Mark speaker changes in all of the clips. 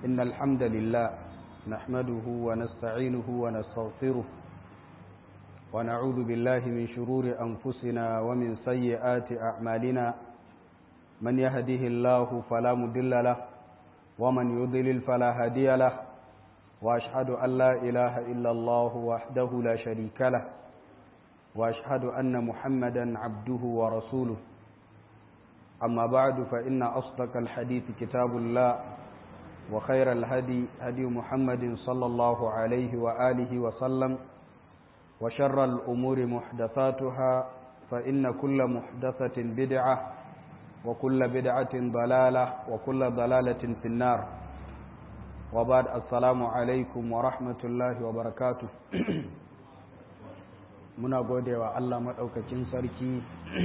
Speaker 1: إن الحمد لله نحمده ونستعينه ونستغفره ونعوذ بالله من شرور أنفسنا ومن سيئات أعمالنا من يهده الله فلا مضل له ومن يضلل فلا هادي له وأشهد أن لا إله إلا الله وحده لا شريك له وأشهد أن محمدا عبده ورسوله أما بعد فإن أصدق الحديث كتاب الله وخير الهدي هدي محمد صلى الله عليه وآله وسلم وشر الأمور محدثاتها فإن كل محدثة بدعة وكل بدعة ضلالة وكل ضلالة في النار وبعد السلام عليكم ورحمة الله وبركاته muna gode wa Allah maɗaukacin sarki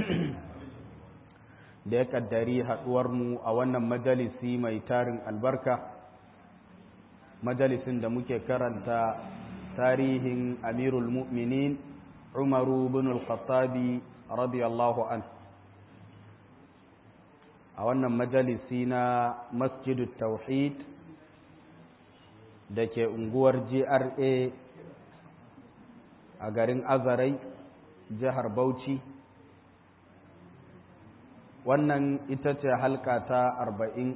Speaker 1: da ya ƙaddari haɗuwarmu a wannan majalisi mai tarin albarka majalisin da muke karanta tarihin amirul mu'minin umaru bin al-khattabi radiyallahu an a wannan majalisi na masjidut tauhid da ke unguwar gra a garin azarai jihar bauchi wannan ita ce halka ta arba'in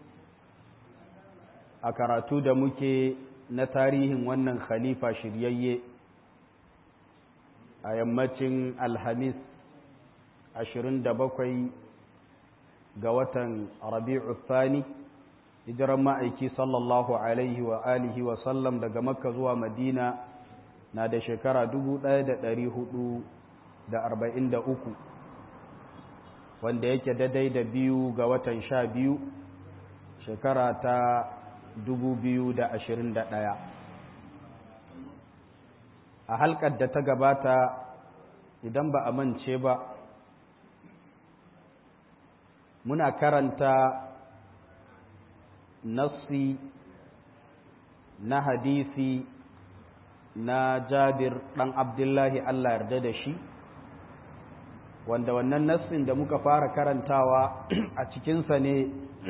Speaker 1: a karatu da muke na tarihin wannan khalifa shiryayye a yammacin alhamis 27 ga watan rabi'u thani hijiran ma'aiki sallallahu alaihi wa alihi wa sallam daga makka zuwa madina na da shekara uku, wanda yake daidai da biyu ga watan sha biyu shekara ta ɗaya. a halkar da ta gabata idan ba a mance ba muna karanta nassi na hadisi na jabir ɗan abdullahi Allah yarda da shi wanda wannan nassin da muka fara karantawa a cikinsa ne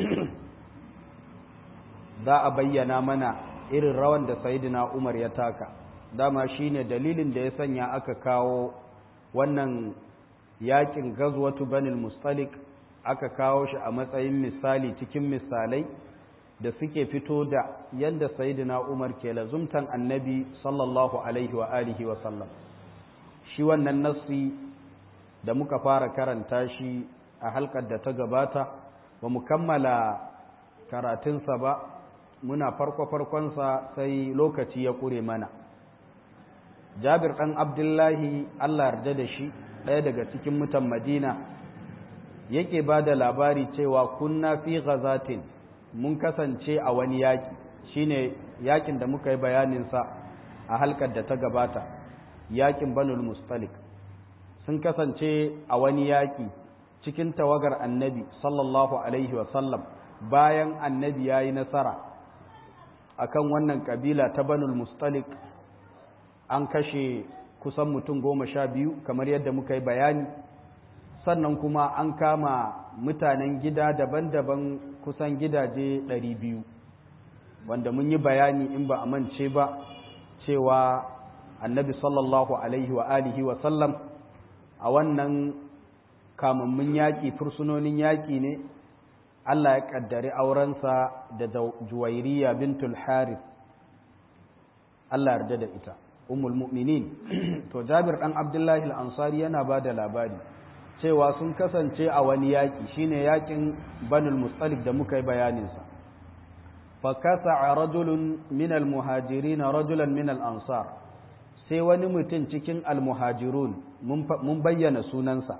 Speaker 1: za a bayyana mana irin rawan da sayidina umar ya taka dama shine dalilin da ya sanya aka kawo wannan yakin gazwatu banil mustalik aka kawo shi a matsayin misali cikin misalai da suke fito da yadda sayidina umar ke lazumtan annabi sallallahu alaihi wa alihi wa sallam shi wannan nassi da muka fara karanta shi a halkar da ta gabata ba mu kammala karatunsa ba muna farko-farkonsa sai lokaci ya ƙure mana jabir ɗan abdullahi allah yarda da shi ɗaya daga cikin mutan madina yake ba da labari cewa kunna fi ghazatin mun kasance a wani yaƙi shine yaƙin da muka yi bayaninsa a halkar da ta gabata yaƙin banul mustalik sun kasance a wani yaƙi cikin tawagar annabi sallallahu alaihi wasallam bayan annabi ya yi nasara akan wannan ƙabila ta banul mustalik an kashe kusan mutum goma sha biyu kamar yadda muka yi bayani sannan kuma an kama mutanen gida daban-daban kusan gidaje ɗari biyu wanda mun yi bayani in ba a mance ba cewa annabi sallallahu alaihi wa alihi wa sallam a wannan kamammun yaƙi fursunonin yaƙi ne Allah ya ƙaddari aurensa da juwairiya bintul harith Allah yarda da ita ummul mu'minin to jabir ɗan abdullahi al-ansari yana ba da labari cewa sun kasance a wani yaƙi shine yaƙin banul mustalik da muka yi bayaninsa fakasa a rajulun min almuhajirin rajulan min al'ansar sai wani mutum cikin almuhajirun mun bayyana sunansa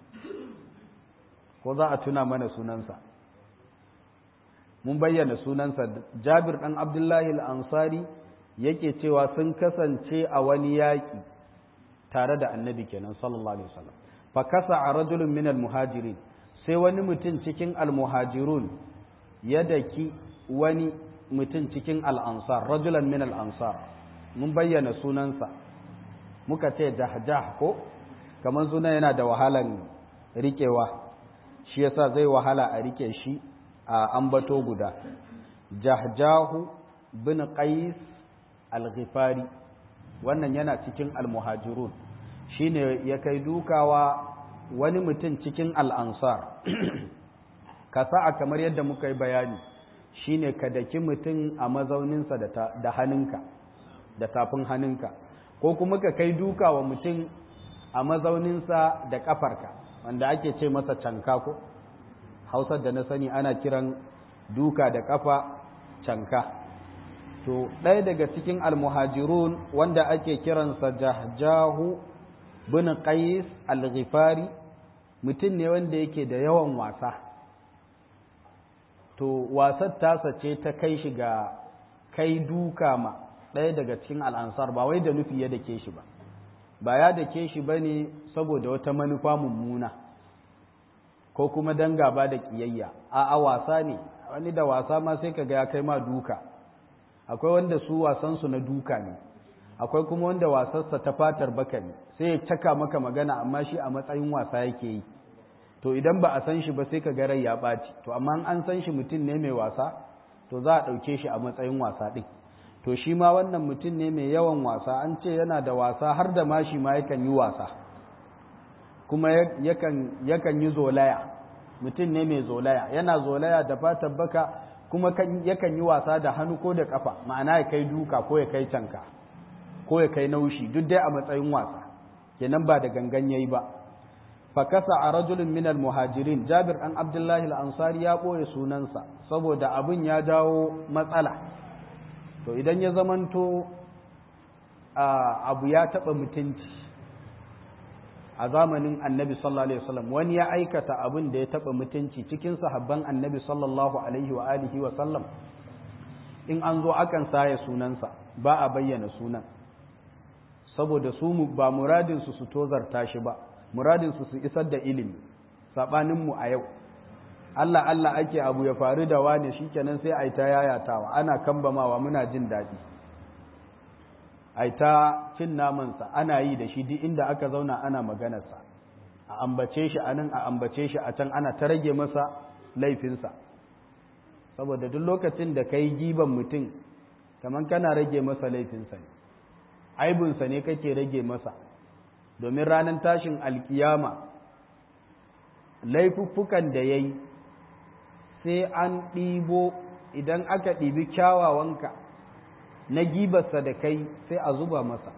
Speaker 1: ko za a tuna mana sunansa mun bayyana sunansa jabir ɗan abdullahi al'ansari yake cewa sun kasance a wani yaƙi tare da annabi kenan sallallahu alaihi wasallam fakasa a rajulun min almuhajirin sai wani mutum cikin almuhajirun ya daki wani mutum cikin al'ansar rajulan min al'ansar mun bayyana sunansa muka ce jahjah ko kamar suna yana da wahalan rikewa shi yasa zai wahala a rike shi a ambato guda jahjahu bin qais al-ghifari wannan yana cikin al-muhajirun shine ya kai dukawa wani mutum cikin al-ansar kasa'a kamar yadda muka yi bayani shine ka daki mutum a mazauninsa da hannunka da tafin hannunka ko kuma ka kai duka wa mutum a mazauninsa da kafarka wanda ake ce masa canka ko hausar da na sani ana kiran duka da kafa canka to ɗaya daga cikin almuhajirun wanda ake kiransa jahjahu bin qais al-ghifari mutum ne wanda yake da yawan wasa to wasar tasa ce ta kai shi ga kai duka ma ɗaya daga cikin al'ansar ba wai da nufi ya dake shi ba ba ya dake shi ba ne saboda wata manufa mummuna ko kuma don gaba da ƙiyayya a wasa ne wani da wasa ma sai ka ga ya kai ma duka akwai wanda su wasansu na duka ne akwai kuma wanda wasarsa ta fatar baka ne sai ya caka maka magana amma shi a matsayin wasa yake yi to idan ba a san shi ba sai ka ga rai ya ɓaci to amma an san shi mutum ne mai wasa to za a ɗauke shi a matsayin wasa ɗin to shi ma wannan mutum ne mai yawan wasa an ce yana da wasa har da ma shi ma yakan yi wasa kuma yakan yi zolaya mutum ne mai zolaya yana zolaya da fatan baka kuma yakan yi wasa da hannu ko da kafa ma'ana ya kai duka ko ya kai canka ko ya kai naushi duk dai a matsayin wasa kenan ba da gangan yayi ba fakasa a rajulun minal muhajirin jabir ɗan abdullahi al'ansari ya ɓoye sunansa saboda abin ya jawo matsala to idan ya zamanto abu ya taɓa mutunci a zamanin annabi sallallahu alaihi wasallam wani ya aikata abin da ya taɓa mutunci cikin sahabban annabi sallallahu alaihi wa alihi wa sallam in an zo akan saya sunansa ba a bayyana sunan saboda su ba muradinsu su tozarta shi ba muradinsu su isar da ilimi saɓaninmu a yau Allah Allah ake abu ya faru da wane shikenan sai ai ta yayatawa ana kambamawa muna jin daɗi ai ta cin namansa ana yi da shi duk inda aka zauna ana maganarsa a ambace shi a nan a ambace shi a can ana ta rage masa laifinsa saboda duk lokacin da ka yi giban mutum kamar kana rage masa laifinsa ne aibinsa ne kake rage masa domin ranar tashin alkiyama laifuffukan da ya yi sai an ɗibo idan aka ɗibi kyawawanka na gibarsa da kai sai a zuba masa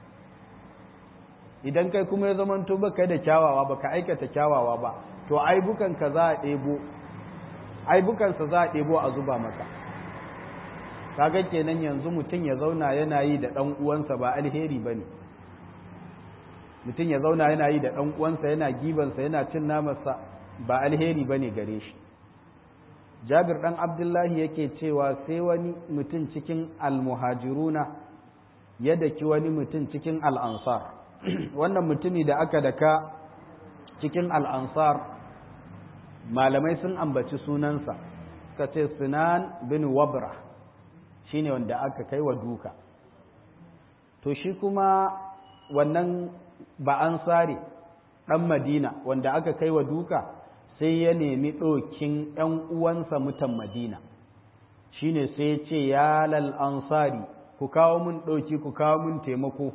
Speaker 1: idan kai kuma ya zamanto ba kai da kyawawa ba ka aikata kyawawa ba to aibukanka za a ɗebo aibukansa za a ɗebo a zuba maka kaga kenan yanzu mutum ya zauna yana yi da ɗan uwansa ba alheri ba ne mutum ya zauna yana yi da ɗan uwansa yana gibansa yana cin namarsa ba alheri ba ne gare shi jabir ɗan abdullahi yake cewa sai wani mutum cikin almuhajiruna ya daki wani mutum cikin al'ansar wannan mutumi da aka daka cikin al'ansar malamai sun ambaci sunansa suka ce sinan bin wabra shine wanda aka kai wa duka to shi kuma wannan ba an sare ɗan madina wanda aka kai wa duka sai ya nemi ɗokin ‘yan uwansa mutan madina shi ne sai ya ce ya lal ansari ku kawo mun ɗoki ku kawo mun taimako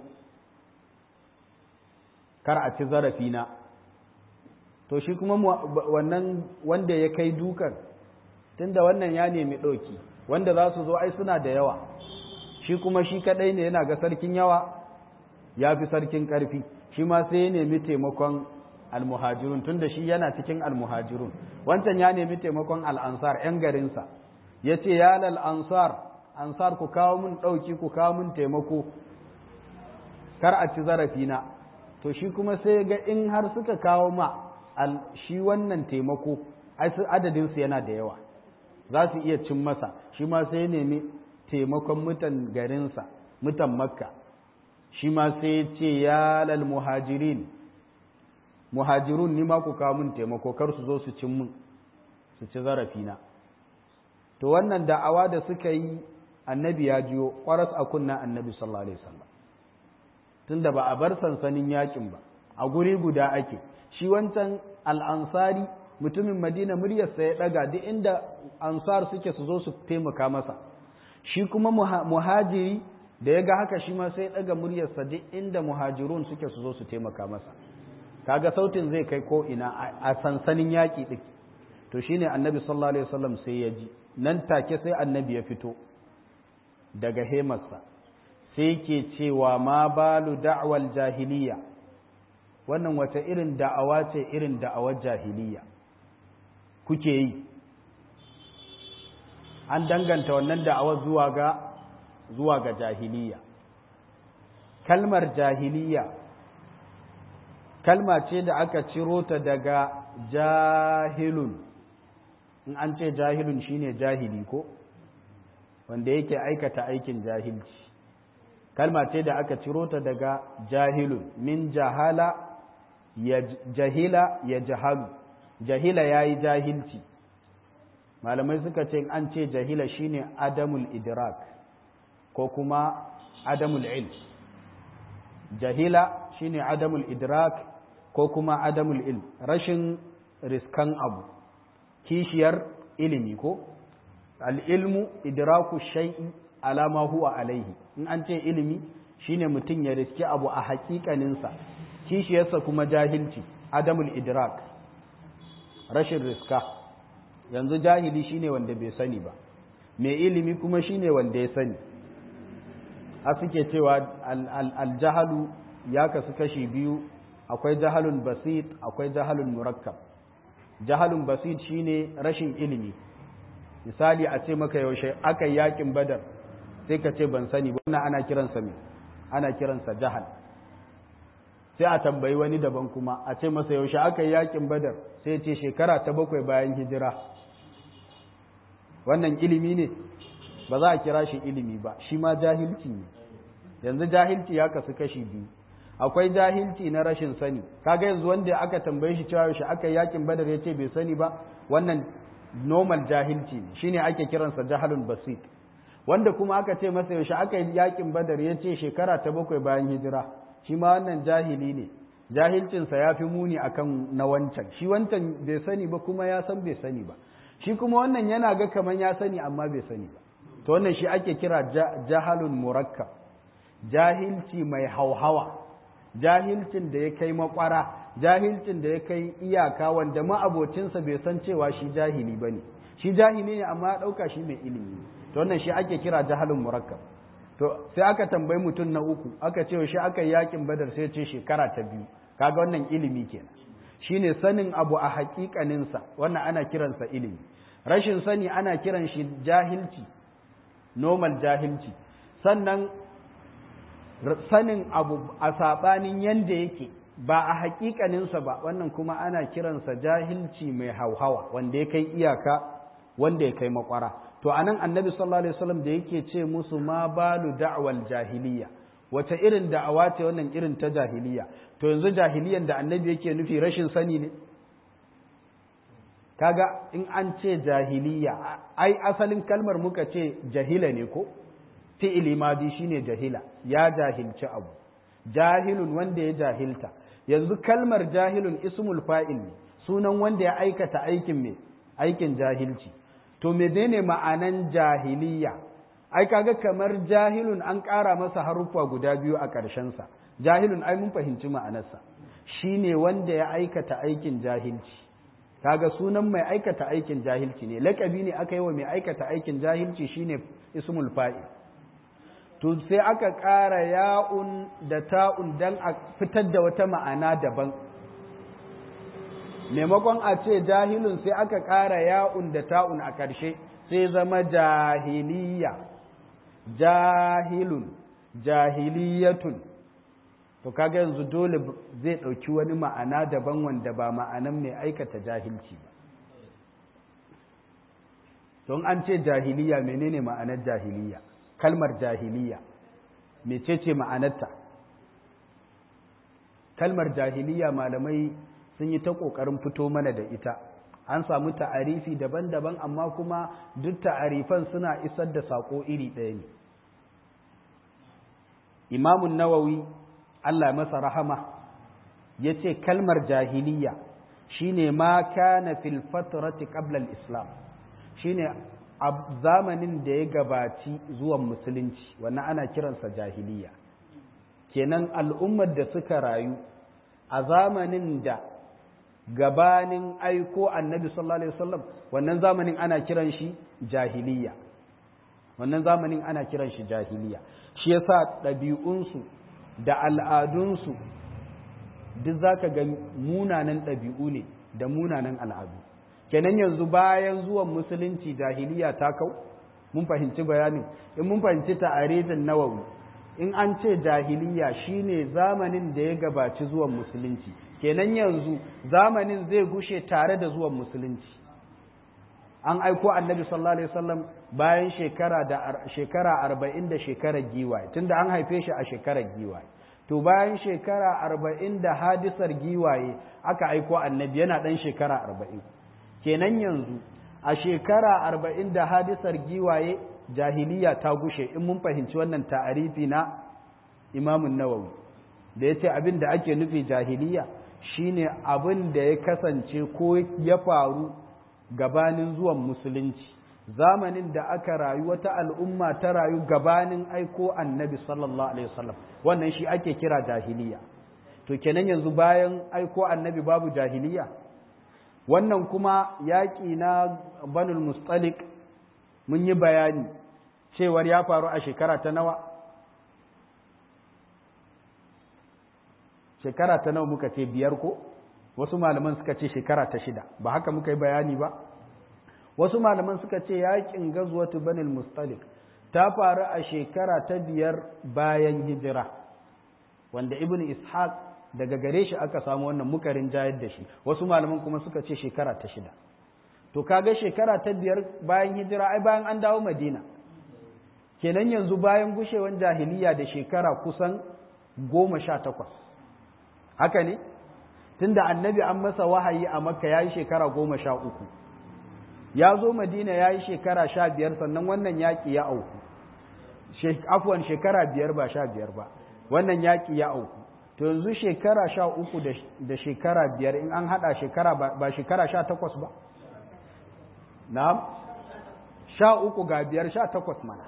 Speaker 1: kar a ci zarafina to shi kuma wannan wanda ya kai dukan tunda wannan ya nemi ɗoki wanda za su zo ai suna da yawa shi kuma shi kaɗai ne yana ga sarkin yawa ya fi sarkin ƙarfi shi ma sai ya nemi taimakon almuhajirun tunda shi yana cikin almuhajirun wancan ya nemi taimakon al'ansar ‘yan garinsa ya ce ya lal ansar ansar ku kawo mun ɗauki ku kawo mun taimako kar a ci zarafina to shi kuma sai ga in har suka kawo ma shi wannan taimako adadinsu yana da yawa za su iya cin masa shi ma sai ya nemi taimakon mutan garinsa mutan makka shi ma sai ya ce ya lal muhajirin muhajirun ni ma ku kawo mun taimako kar su zo su cin mun su ci zarafina to wannan da'awa da suka yi annabi ya jiyo kwaras a kunna annabi sallallahu alaihi wasallam tunda ba a bar sansanin yakin ba a guri guda ake shi wancan al'ansari mutumin madina muryarsa ya daga duk inda ansar suke su zo su taimaka masa shi kuma muhajiri da ya ga haka shi ma sai ya daga muryarsa duk inda muhajirun suke su zo su taimaka masa kaga sautin zai kai ko ina a sansanin yaƙi ɗin to shine annabi sallallahu alaihi wasallam sai ya ji nan take sai annabi ya fito daga hemarsa sai ke cewa ma balu da'wal jahiliya wannan wata irin da'awa ce irin da'awar jahiliya kuke yi an danganta wannan da'awar zuwa ga zuwa ga jahiliya kalmar jahiliya kalma ce da aka ciro ta daga jahilun in an ce jahilun shine jahili ko wanda yake aikata aikin jahilci kalma ce da aka ciro ta daga jahilun min jahala ya jahila ya jahalu jahila ya yi jahilci malamai suka ce an ce jahila shine adamul idrak ko kuma adamul ilm jahila shine adamul idrak ko kuma adamul ilm rashin riskan abu kishiyar ilimi ko al'ilmu idraku shai'i alama huwa alaihi in an ce ilimi shine mutum ya riski abu a hakikaninsa kishiyarsa kuma jahilci adamul idrak rashin riska yanzu jahili shine wanda bai sani ba mai ilimi kuma shine wanda ya sani a suke cewa aljahalu ya kasu kashi biyu akwai jahalun basit akwai jahalun murakkab jahalun basit shine rashin ilimi misali a ce maka yaushe aka yi yakin badar sai ka ce ban sani ba wannan ana kiransa me ana kiransa jahal sai a tambayi wani daban kuma a ce masa yaushe aka yi yakin badar sai ce shekara ta bakwai bayan hijira wannan ilimi ne ba za a kira shi ilimi ba shi ma jahilci ne yanzu jahilci ya kasu kashi biyu akwai jahilci na rashin sani kaga yanzu wanda aka tambaye shi cewa yaushe aka yi yakin badar ya ce bai sani ba wannan normal jahilci ne shine ake kiransa jahalun basit wanda kuma aka ce masa yaushe aka yi yakin badar ya ce shekara ta bakwai bayan hijira shi ma wannan jahili ne jahilcinsa ya fi muni akan na wancan shi wancan bai sani ba kuma ya san bai sani ba shi kuma wannan yana ga kamar ya sani amma bai sani ba to wannan shi ake kira jahalun murakkab jahilci mai hauhawa jahilcin da ya kai makwara jahilcin da ya kai iyaka wanda ma'abocinsa bai san cewa shi jahili ba ne shi jahili ne amma ya ɗauka shi mai ilimi ne to wannan shi ake kira jahalun murakkab to sai aka tambayi mutum na uku aka ce shi aka yi yakin badar sai ce shekara ta biyu kaga wannan ilimi kenan shine sanin abu a hakikaninsa wannan ana kiransa ilimi rashin sani ana kiran shi jahilci normal jahilci sannan sanin abu a saɓanin yanda yake ba a hakikaninsa ba wannan kuma ana kiransa jahilci mai hauhawa wanda ya kai iyaka wanda ya kai makwara to anan annabi sallallahu alaihi wasallam da yake ce musu ma balu da'wal jahiliya wace irin da'awa ce wannan irin ta jahiliya to yanzu jahiliyan da annabi yake nufi rashin sani ne kaga in an ce jahiliya ai asalin kalmar muka ce jahila ne ko fi'ili madi shine jahila ya jahilci abu jahilun wanda ya jahilta yanzu kalmar jahilun ismul fa'il ne sunan wanda ya aikata aikin me aikin jahilci to menene ma'anan jahiliya ai kaga kamar jahilun an ƙara masa haruffa guda biyu a ƙarshensa jahilun ai mun fahimci ma'anarsa shine wanda ya aikata aikin jahilci kaga sunan mai aikata aikin jahilci ne lakabi ne aka yi wa mai aikata aikin jahilci shine ismul fa'il to sai aka ƙara ya'un da ta'un dan a fitar da wata ma'ana daban maimakon a ce jahilun sai aka ƙara ya'un da ta'un a ƙarshe sai zama jahiliya jahilun jahiliyatun to kaga yanzu dole zai ɗauki wani ma'ana daban wanda ba ma'anan mai aikata jahilci ba don an ce jahiliya menene ma'anar jahiliya kalmar jahiliya mecece ma'anarta kalmar jahiliya malamai sun yi ta ƙoƙarin fito mana da ita an samu ta'arifi daban-daban amma kuma duk ta'arifan suna isar da saƙo iri ɗaya ne imamun nawawi Allah masa rahama ya ce kalmar jahiliya shine ma kana fil fatrati qabla al-islam shine a zamanin da ya gabaci zuwan musulunci wannan ana kiransa jahiliya kenan al'ummar da suka rayu a zamanin da gabanin aiko annabi sallallahu alaihi wasallam wannan zamanin ana kiran shi jahiliya wannan zamanin ana kiran shi jahiliya shi yasa ɗabi'unsu da al'adunsu duk zaka ga munanan ɗabi'u ne da munanan al'adu kenan yanzu bayan zuwan musulunci jahiliya ta kau mun fahimci bayanin in mun fahimci ta'arifin nawawi in an ce jahiliya shine zamanin da ya gabaci zuwan musulunci kenan yanzu zamanin zai gushe tare da zuwan musulunci an aiko annabi sallallahu alaihi wasallam bayan shekara da shekara arba'in da shekarar giwaye tunda an haife shi a shekarar giwaye to bayan shekara arba'in da hadisar giwaye aka aiko annabi yana ɗan shekara arba'in kenan yanzu a shekara arba'in da hadisar giwaye jahiliya ta gushe in mun fahimci wannan ta'arifi na imamun nawawi da ya ce abin da ake nufi jahiliya shine abin da ya kasance ko ya faru gabanin zuwan musulunci zamanin da aka rayu wata al'umma ta rayu gabanin aiko annabi sallallahu alaihi wasallam wannan shi ake kira jahiliya to kenan yanzu bayan aiko annabi babu jahiliya wannan kuma yaƙi na banul mustalik mun yi bayani cewar ya faru a shekara ta nawa shekara ta nawa muka ce biyar ko wasu malaman suka ce shekara ta shida ba haka muka yi bayani ba wasu malaman suka ce yaƙin gazwatu banul mustalik ta faru a shekara ta biyar bayan hijira wanda ibn ishaq daga gare shi aka samu wannan mukarin jayar da shi wasu malaman kuma suka ce shekara ta shida to kaga shekara ta biyar bayan hijira ai bayan an dawo madina kenan yanzu bayan gushewan jahiliya da shekara kusan goma sha takwas haka ne tunda annabi an masa wahayi a makka ya yi shekara goma sha uku ya zo madina ya yi shekara sha biyar sannan wannan yaƙi ya auku afuwan shekara biyar ba sha biyar ba wannan yaƙi ya auku to yanzu shekara sha uku da shekara biyar in an haɗa shekara ba shekara sha takwas ba na sha uku ga biyar sha takwas mana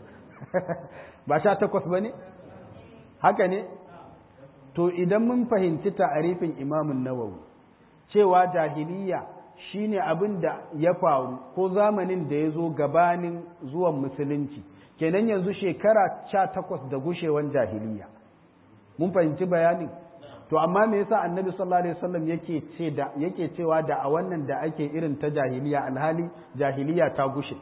Speaker 1: ba sha takwas ba ne haka ne to idan mun fahimci ta'arifin imamun nawawi cewa jahiliya shine abin da ya faru ko zamanin da ya zo gabanin zuwan musulunci kenan yanzu shekara sha takwas da gushewan jahiliya mun fahimci bayanin to amma me yasa annabi sallallahu alaihi wasallam yake ce da yake cewa da a wannan da ake irin ta jahiliya alhali jahiliya ta gushe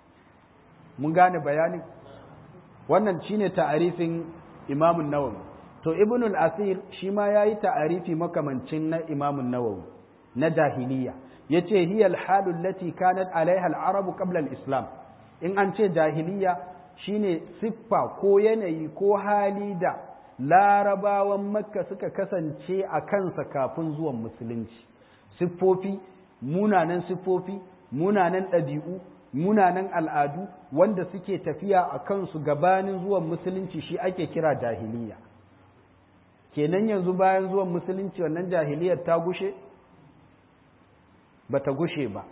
Speaker 1: mun gane bayanin wannan shine ta'arifin Imam nawawi to Ibn al-Asir shi ma yayi ta'arifi makamancin na Imam nawawi na jahiliya yace hiya al-halu allati kanat alaiha al-arab qabla al-islam in an ce jahiliya shine siffa ko yanayi ko hali da larabawan makka suka kasance a kansa kafin zuwan musulunci siffofi munanan siffofi munanan ɗabi'u munanan al'adu wanda suke tafiya a kansu gabanin zuwan musulunci shi ake kira jahiliya kenan yanzu bayan zuwan musulunci wannan jahiliyar ta gushe ba ta gushe ba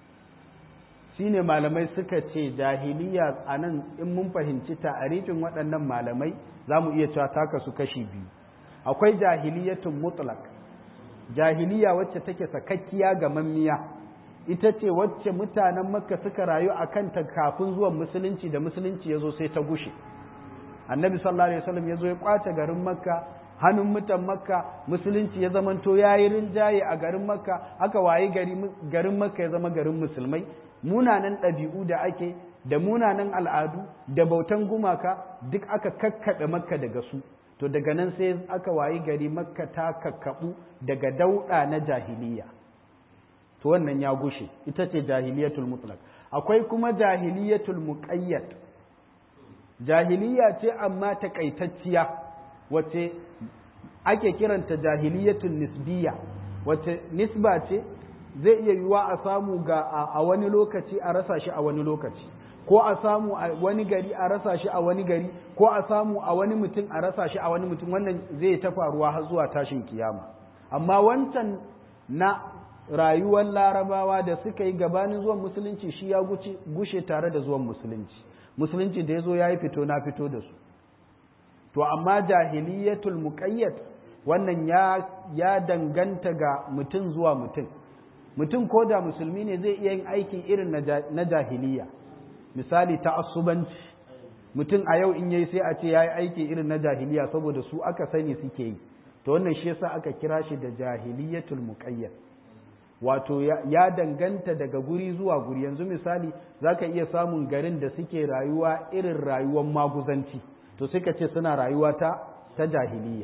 Speaker 1: shi ne malamai suka ce jahiliya a nan in mun fahimci ta'arifin waɗannan malamai za mu iya cewa taka su kashi biyu akwai jahiliyatun mutlak jahiliya wacce take sakakkiya ga mammiya ita ce wacce mutanen makka suka rayu a kanta kafin zuwan musulunci da musulunci ya zo sai ta gushe annabi sallallahu alaihi wasallam ya zo ya kwace garin makka hannun mutan makka musulunci ya zamanto ya yi rinjaye a garin makka aka waye garin makka ya zama garin musulmai munanan ɗabi'u da ake da munanan al'adu da bautan gumaka duk aka kakkaɓe makka daga su to daga nan sai aka wayi gari makka ta kakkaɓu daga dauɗa na jahiliya to wannan ya gushe ita ce jahiliyatul mutlaq akwai kuma jahiliyatul muqayyad jahiliya ce amma takaitacciya wace ake kiranta jahiliyatul nisbiya wace nisba ce zai iya yiwuwa a samu ga a wani lokaci a rasa shi a wani lokaci ko a samu a wani gari a rasa shi a wani gari ko a samu a wani mutum a rasa shi a wani mutum wannan zai ta faruwa har zuwa tashin kiyama amma wancan na rayuwar larabawa da suka yi gabanin zuwan musulunci shi ya gushe tare da zuwan musulunci musulunci da ya zo ya yi fito na fito da su to amma jahiliyatul muqayyad wannan ya ya danganta ga mutum zuwa mutum mutum ko da musulmi ne zai iya yin aiki irin na jahiliya misali ta'assubanci mutum a yau in yayi sai a ce yayi aiki irin na jahiliya saboda su aka sani suke yi to wannan shi yasa aka kira shi da jahiliyatul muqayyad wato ya danganta daga guri zuwa guri yanzu misali zaka iya samun garin da suke rayuwa irin rayuwar maguzanci to suka ce suna rayuwa ta ta jahiliya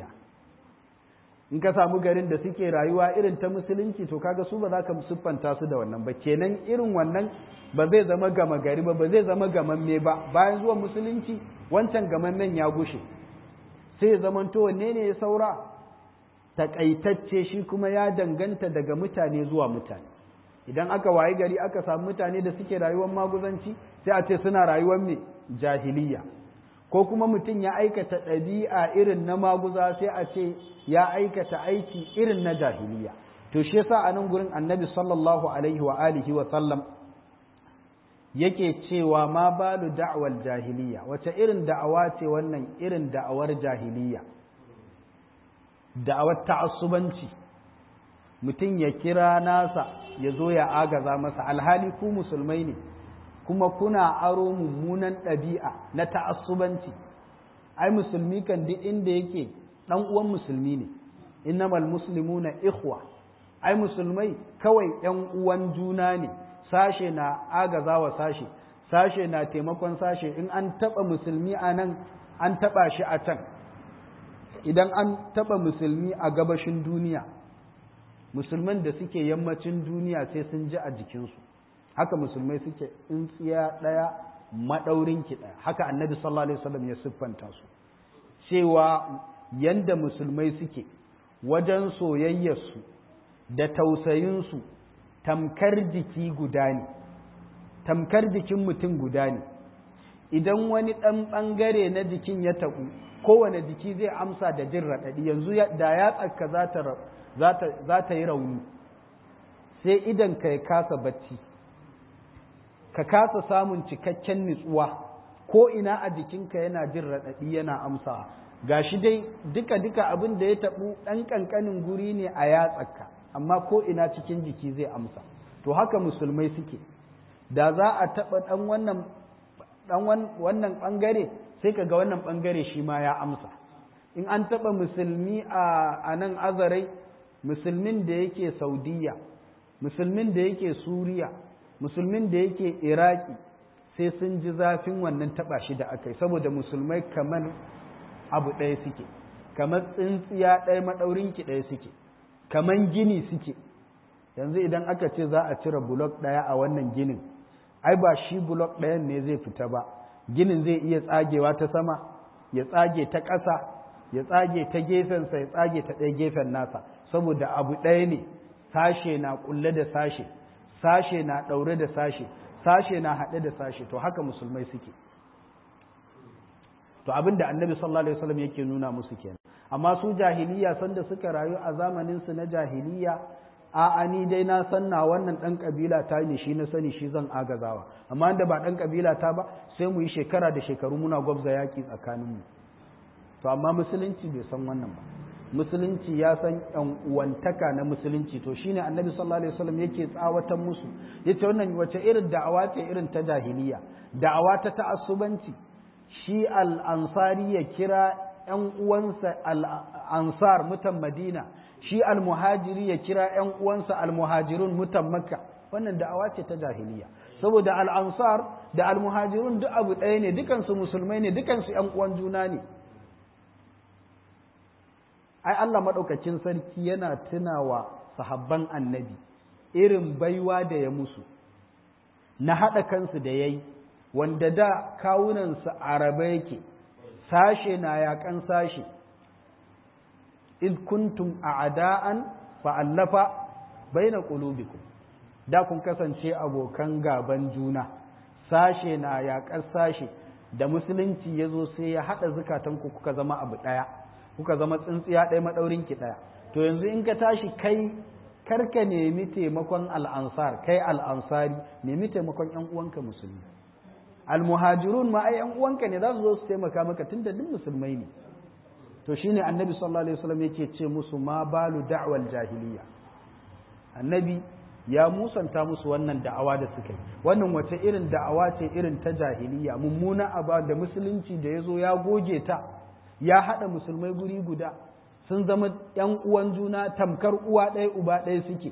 Speaker 1: in ka samu garin da suke rayuwa irin ta musulunci to kaga su ba za ka siffanta su da wannan ba kenan irin wannan ba zai zama gama gari ba ba zai zama gamamme ba bayan zuwa musulunci wancan gamammen ya gushe sai zamanto wanne ne ya saura takaitacce shi kuma ya danganta daga mutane zuwa mutane idan aka wayi gari aka samu mutane da suke rayuwar maguzanci sai a ce suna rayuwar mai jahiliya ko kuma mutum ya aikata ɗabi'a irin na maguza sai a ce ya aikata aiki irin na jahiliya to shi yasa a nan gurin annabi sallallahu alaihi wa alihi wa sallam yake cewa ma balu da'wal jahiliya wace irin da'awa ce wannan irin da'awar jahiliya da'awar ta'assubanci mutum ya kira nasa ya zo ya agaza masa alhali ku musulmai ne kuma kuna aro mummunan ɗabi'a na ta'assubanci ai musulmi kan duk inda yake ɗan uwan musulmi ne innamal muslimuna ikhwa ai musulmai kawai ‘yan uwan juna ne sashe na agaza wa sashe sashe na taimakon sashe in an taɓa musulmi a nan an taɓa shi a can idan an taɓa musulmi a gabashin duniya musulman da suke yammacin duniya sai sun ji a jikinsu haka musulmai suke tsintsiya ɗaya maɗaurinki ɗaya haka annabi sallallahu alaihi wasallam ya siffanta su cewa yanda musulmai suke wajen soyayyarsu da tausayinsu tamkar jiki guda ne tamkar jikin mutum guda ne idan wani ɗan ɓangare na jikin ya taɓu kowane jiki zai amsa da jin raɗaɗi yanzu da ya tsaka za ta yi rauni sai idan ka ya kasa bacci ka kasa samun cikakken nutsuwa ko ina a jikinka yana jin raɗaɗi yana amsa ga shi dai duka-duka abin da ya taɓu ɗan ƙanƙanin guri ne a yatsaka amma ko ina cikin jiki zai amsa to haka musulmai suke da za a taɓa ɗan wannan ɗan wannan ɓangare sai ka ga wannan ɓangare shi ma ya amsa in an taɓa musulmi a nan azarai musulmin da yake saudiya musulmin da yake suriya musulmin da yake iraki sai sun ji zafin wannan taɓa shi da aka yi saboda musulmai kamar abu ɗaya suke kamar tsintsiya ɗaya maɗaurinki ɗaya suke kamar gini suke yanzu idan aka ce za a cire bulok ɗaya a wannan ginin ai ba shi bulok ɗayan ne zai fita ba ginin zai iya tsagewa ta sama ya tsage ta ƙasa ya tsage ta gefensa ya tsage ta ɗaya gefen nasa saboda abu ɗaya ne sashe na ƙulle da sashe sashe na ɗaure da sashe sashe na haɗe da sashe to haka musulmai suke to abin da annabi sallallahu alaihi wasallam yake nuna musu kenan amma su jahiliya sanda suka rayu a zamanin su na jahiliya a ni dai na san na wannan dan kabila ta ne shi na sani shi zan agazawa amma da ba dan kabila ta ba sai mu yi shekara da shekaru muna gwabza yaki tsakanin mu to amma musulunci bai san wannan ba musulunci ya san yan uwantaka na musulunci to shine annabi sallallahu alaihi wasallam yake tsawatan musu yace wannan wace irin da'awa ce irin ta jahiliya da'awa ta ta'assubanci shi al-ansari ya kira yan uwansa al-ansar mutan madina shi al-muhajiri ya kira yan uwansa al-muhajirun mutan makka wannan da'awa ce ta jahiliya saboda al-ansar da al-muhajirun duk abu ɗaya ne dukansu musulmai ne dukansu yan uwan juna ne ai Allah maɗaukacin sarki yana tunawa sahabban annabi irin baiwa da ya musu na haɗa kansu da ya yi wanda da kawunansu araba yake sashe na yaƙan sashe id kuntum a'da'an fa'allafa baina qulubikum da kun kasance abokan gaban juna sashe na yaƙar sashe da musulunci ya zo sai ya haɗa zukatanku kuka zama abu ɗaya kuka zama tsintsiya ɗaya maɗaurin ki ɗaya to yanzu in ka tashi kai karka nemi taimakon al'ansar kai al'ansari nemi taimakon ‘yan uwanka musulmi almuhajirun ma ai ‘yan uwanka ne za su zo su taimaka maka tun da duk musulmai ne to shine annabi sallallahu alaihi wasallam yake ce musu ma balu da'wal jahiliya annabi ya musanta musu wannan da'awa da suka yi wannan wace irin da'awa ce irin ta jahiliya mummuna aba da musulunci da ya zo ya goge ta ya haɗa musulmai guri guda sun zama ‘yan uwan juna tamkar uwa ɗaya uba ɗaya suke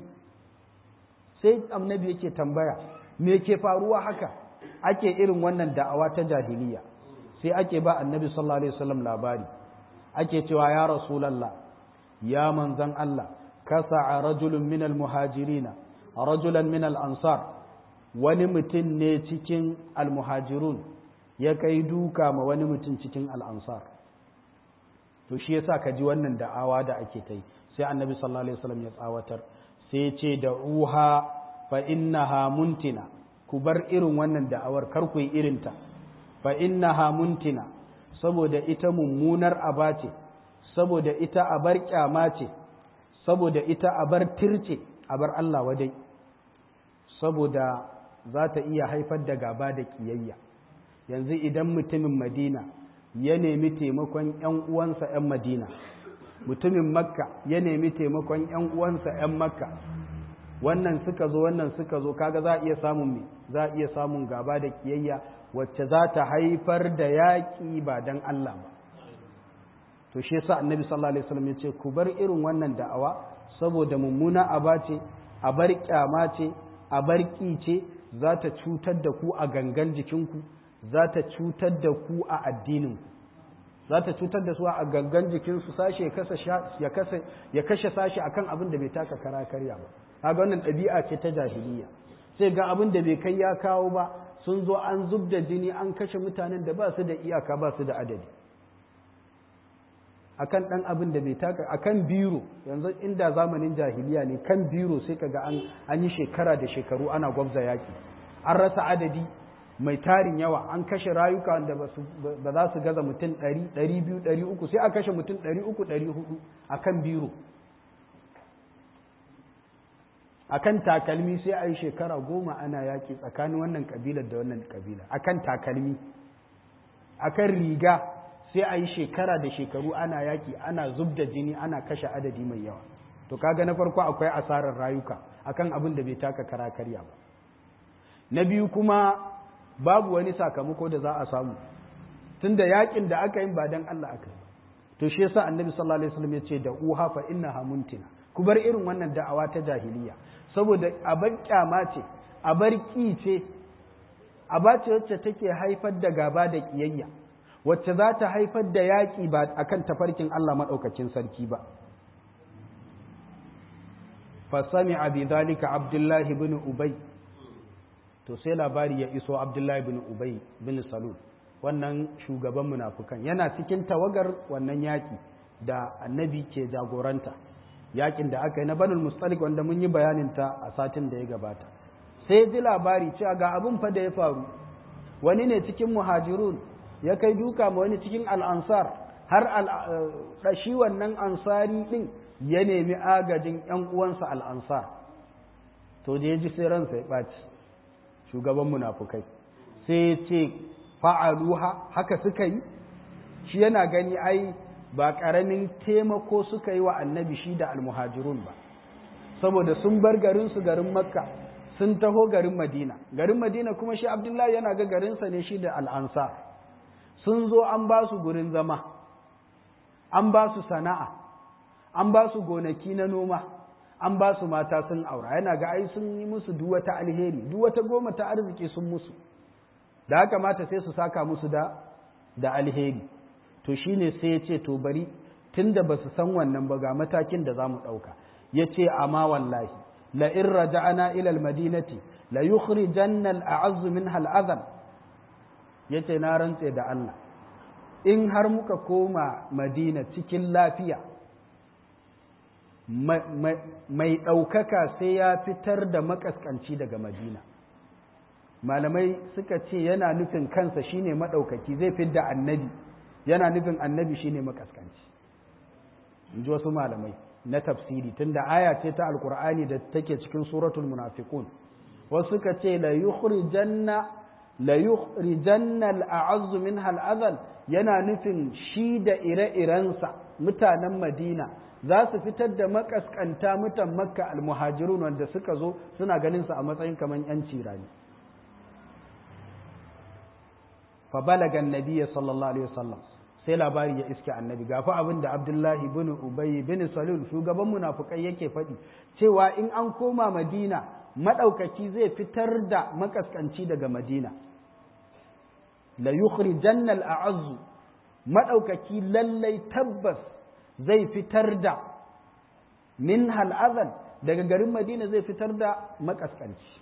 Speaker 1: sai annabi yake tambaya me ke faruwa haka ake irin wannan da'awa ta jahiliya sai ake ba annabi sallallahu alaihi wasallam labari ake cewa ya rasulallah ya manzan Allah kasa rajulun minal muhajirina rajulan minal ansar wani mutum ne cikin almuhajirun ya kai duka ma wani mutum cikin al'ansar to shi yasa ka ji wannan da'awa da ake ta yi sai annabi sallallahu alaihi wasallam ya tsawatar sai ce da uha fa innaha muntina ku bar irin wannan da'awar kar ku yi irinta fa innaha muntina saboda ita mummunar aba ce saboda ita abar kyama ce saboda ita abar tirce abar Allah wadai saboda za ta iya haifar da gaba da kiyayya yanzu idan mutumin madina ya nemi taimakon 'yan uwansa 'yan madina mutumin makka ya nemi taimakon 'yan uwansa 'yan makka wannan suka zo wannan suka zo kaga za a iya samun me za a iya samun gaba da kiyayya wacce za ta haifar da yaƙi ba don Allah ba to shi yasa annabi sallallahu alaihi wasallam ya ce ku bar irin wannan da'awa saboda mummuna aba ce a bar kyama ce a bar ƙi ce za ta cutar da ku a gangan jikinku za ta cutar da ku a addininku za ta cutar da su a gangan jikinsu sashe ya kashe sashe akan abin da bai taka kara karya ba kaga wannan ɗabi'a ce ta jahiliya sai ga abin da bai kai ya kawo ba sun zo an zub da jini an kashe mutanen da ba su da iyaka ba su da adadi akan ɗan abin da bai taka akan biro yanzu inda zamanin jahiliya ne kan biro sai kaga an an yi shekara da shekaru ana gwabza yaki an rasa adadi mai tarin yawa an kashe rayuka wanda ba za su gaza mutum ɗari ɗari biyu ɗari uku sai a kashe mutum ɗari uku ɗari hudu akan biro akan takalmi sai a yi shekara goma ana yaƙi tsakanin wannan ƙabilar da wannan ƙabila akan takalmi akan riga sai a yi shekara da shekaru ana yaƙi ana zub da jini ana kashe adadi mai yawa to kaga na farko akwai asarar rayuka akan abin da bai taka kara karya ba na biyu kuma babu wani sakamako da za a samu tunda yaƙin da aka yi ba dan Allah aka yi to shi yasa annabi sallallahu alaihi wasallam ya ce da uha fa innaha muntina ku bar irin wannan da'awa ta jahiliya saboda abar kyama ce abar ki ce aba ce wacce take haifar da gaba da kiyayya wacce za ta haifar da yaƙi ba akan tafarkin Allah maɗaukakin sarki ba fasami abi zalika abdullahi bin ubay to sai labari ya iso abdullahi bin ubay bin salul wannan shugaban munafukan yana cikin tawagar wannan yaƙi da annabi ke jagoranta yakin da aka yi na banul mustalik wanda mun yi bayanin ta a satin da ya gabata sai ji labari cewa ga abin fa da ya faru wani ne cikin muhajirun ya kai duka ma wani cikin al'ansar har shi wannan ansari din ya nemi agajin ‘yan uwansa al'ansar to da ya ji sai ransa ya ɓaci shugaban munafukai sai ya ce fa'aluha haka suka yi shi yana gani ai ba ƙaramin taimako suka yi wa annabi shi da almuhajirun ba saboda sun bar garinsu garin makka sun taho garin madina garin madina kuma shi abdullahi yana ga garinsa ne shi da al'ansa sun zo an ba su gurin zama an ba su sana'a an ba su gonaki na noma an ba su mata sun aura yana ga ai sun yi musu duwata alheri duwata goma ta arziki sun musu da haka mata sai su saka musu da da alheri to shine sai ya ce to bari tunda ba su san wannan ba ga matakin da za mu ɗauka ya ce amma wallahi la in raja'ana ila almadinati la yukhrijanna al'azz minha al'azan yace na rantse da Allah in har muka koma madina cikin lafiya mai ɗaukaka sai ya fitar da makaskanci daga madina malamai suka ce yana nufin kansa shine maɗaukaki zai fidda annabi yana nufin annabi shine makaskanci in ji wasu malamai na tafsiri tunda aya ce ta alkur'ani da take cikin suratul munafiqun wasu suka ce la yukhrijanna la yukhrijanna al-a'azz minha al yana nufin shi da ire-irensa mutanen Madina za su fitar da makaskanta mutan Makka al-muhajirun wanda suka zo suna ganin su a matsayin kaman yanci rani fa balaga annabiyyi sallallahu alaihi wasallam sai labari ya iske annabi gafa abin da abdullahi bin ubay bin salul shugaban munafukai yake faɗi cewa in an koma madina maɗaukaki zai fitar da makaskanci daga madina la yukhrijanna al-a'azzu maɗaukaki lallai tabbas zai fitar da min hal'azan daga garin madina zai fitar da makaskanci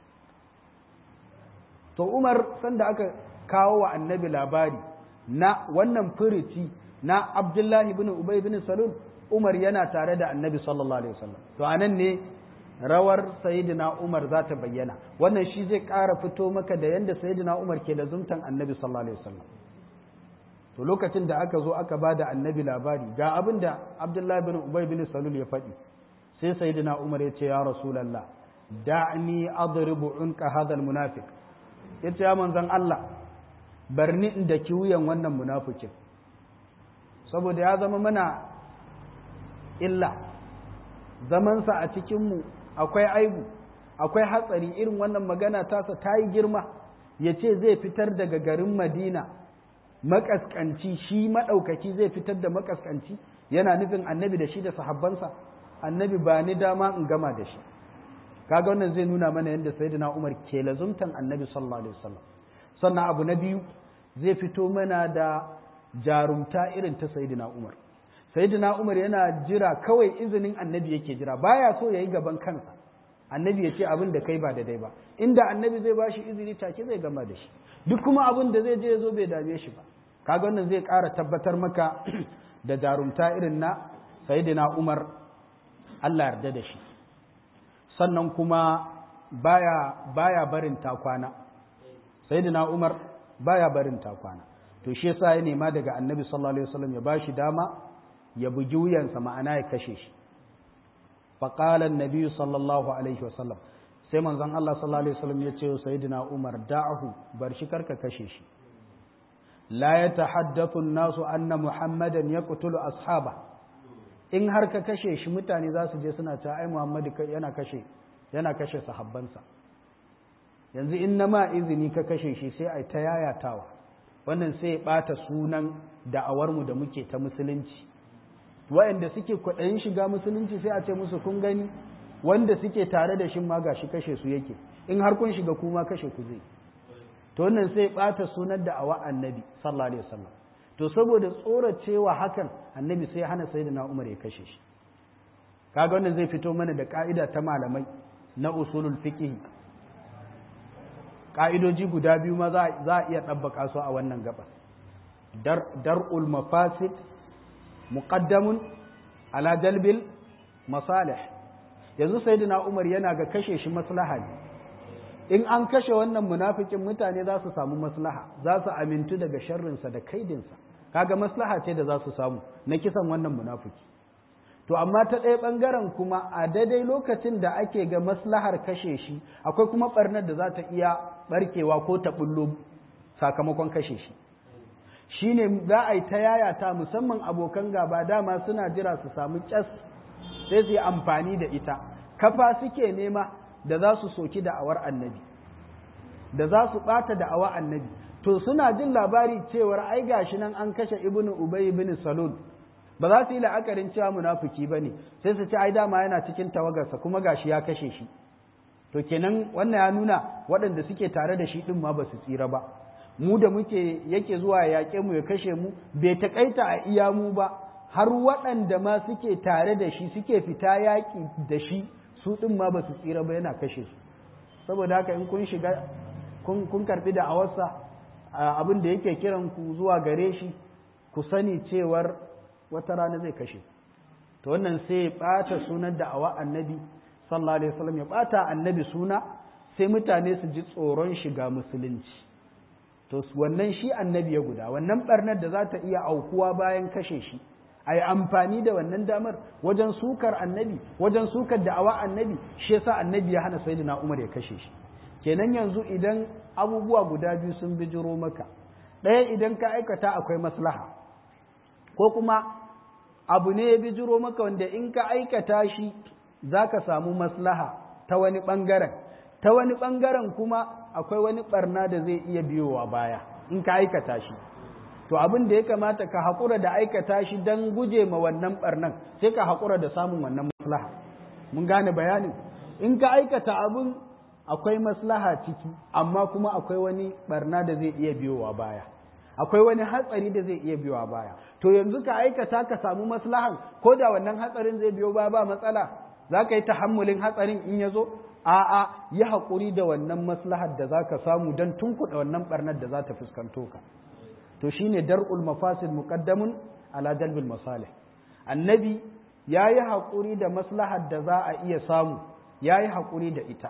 Speaker 1: to umar sanda aka kawo wa annabi labari na wannan furici na Abdullahi bin Ubay bin Salul Umar yana tare da Annabi sallallahu alaihi wasallam to anan ne rawar Sayyidina Umar za ta bayyana wannan shi zai ƙara fito maka da yanda Sayyidina Umar ke da zumtan Annabi sallallahu alaihi wasallam to lokacin da aka zo aka ba da Annabi labari ga abin da Abdullahi bin Ubay bin Salul ya faɗi sai Sayyidina Umar ya ce ya Rasulullah da'ni adribu unka hadha almunafiq yace ya manzon Allah barni in da wuyan wannan munafikin saboda ya zama mana illa zamansa a cikinmu akwai aibu akwai hatsari irin wannan magana tasa ta yi girma ya ce zai fitar daga garin madina makaskanci shi maɗaukaki zai fitar da makaskanci yana nufin annabi da shi da sahabbansa annabi ba ni dama in gama da shi kaga wannan zai nuna mana yadda sayyidina umar ke lazumtan annabi sallallahu alaihi wasallam sannan abu na biyu zai fito mana da jarumta irin ta sayidina umar sayidina umar yana jira kawai izinin annabi yake jira baya so ya yi gaban kansa annabi ya ce abin da kai ba da dai ba inda annabi zai bashi izini take zai gama da shi duk kuma abin da zai je ya zo bai dame shi ba kaga wannan zai ƙara tabbatar maka da jarumta irin na sayidina umar Allah yarda da shi sannan kuma baya baya barin takwana sayyidina Umar baya barin takwana to shi yasa ya nema daga Annabi sallallahu alaihi wasallam ya bashi dama ya bugi wuyansa ma'ana ya kashe shi fa qala an-nabi sallallahu alaihi wasallam sai manzon Allah sallallahu alaihi wasallam ya ce sayyidina Umar da'ahu bar shi karka kashe shi la yatahaddathu an-nasu anna muhammadan yaqtulu ashaba in har ka kashe shi mutane za su je suna ta ai Muhammadu yana kashe yana kashe sahabbansa yanzu in na ma izini ka kashe shi sai a ta yayatawa wannan sai ya ɓata sunan da'awarmu da muke ta musulunci waɗanda suke kwaɗayin shiga musulunci sai a ce musu kun gani wanda suke tare da shi ma ga shi kashe su yake in har kun shiga kuma kashe ku zai to wannan sai ɓata sunan da'awa annabi sallallahu alaihi wasallam to saboda tsoracewa hakan annabi sai hana sayyidina umar ya kashe shi kaga wannan zai fito mana da ka'ida ta malamai na usulul fiqh ka'idoji guda biyu ma za a iya ɗabbaka su a wannan gaba dar'ul mafasid muqaddamun ala jalbil masalih yanzu sayyidina umar yana ga kashe shi maslaha ne in an kashe wannan munafikin mutane za su samu maslaha za su amintu daga sharrinsa da kaidinsa kaga maslaha ce da za su samu na kisan wannan munafiki to amma ta ɗaya ɓangaren kuma a daidai lokacin da ake ga maslahar kashe shi akwai kuma ɓarnar da za ta iya ɓarkewa ko ta ɓullo sakamakon kashe shi shi ne za a yi ta yayata musamman abokan gaba dama suna jira su samu ƙyas sai su yi amfani da ita kafa suke nema da za su soki da'awar annabi da za su ɓata da'awar annabi to suna jin labari cewar ai gashi nan an kashe ibnu ubay ibn salul ba za su yi la'akarin cewa munafiki ba ne sai su ci ai dama yana cikin tawagarsa kuma gashi ya kashe shi to kenan wannan ya nuna waɗanda suke tare da shi ɗin ma ba su tsira ba mu da muke yake zuwa ya yaƙe mu ya kashe mu bai taƙaita a iya mu ba har waɗanda ma suke tare da shi suke fita yaƙi da shi su ɗin ma ba su tsira ba yana kashe su saboda haka in kun shiga kun karɓi da awarsa abin da yake kiran ku zuwa gare shi ku sani cewar wata rana zai kashe to wannan sai ya ɓata sunan da awa annabi sallallahu alaihi wasallam ya ɓata annabi suna sai mutane su ji tsoron shiga musulunci to wannan shi annabi ya guda wannan barnar da za ta iya aukuwa bayan kashe shi a yi amfani da wannan damar wajen sukar annabi wajen sukar da'awa annabi shi yasa annabi ya hana sayyidina umar ya kashe shi kenan yanzu idan abubuwa guda biyu sun bijiro maka ɗaya idan ka aikata akwai maslaha ko kuma abu ne ya bijiro maka wanda in ka aikata shi za ka samu maslaha ta wani ɓangaren ta wani ɓangaren kuma akwai wani ɓarna da zai iya biyowa baya in ka aikata shi to abin da ya kamata ka haƙura da aikata shi don guje ma wannan ɓarnan sai ka haƙura da samun wannan maslaha mun gane bayanin in ka aikata abin akwai maslaha ciki amma kuma akwai wani ɓarna da zai iya biyowa baya akwai wani hatsari da zai iya biyowa baya to yanzu ka aikata ka samu maslahan ko da wannan hatsarin zai biyo baya ba matsala za ka yi tahammulin hatsarin in ya zo a'a yi haƙuri da wannan maslahar da za ka samu don tunkuɗa wannan ɓarnar da za ta fuskanto ka to shine dar'ul mafasid muqaddamun ala jalbil masalih annabi yayi haƙuri da maslahar da za a iya samu yayi haƙuri da ita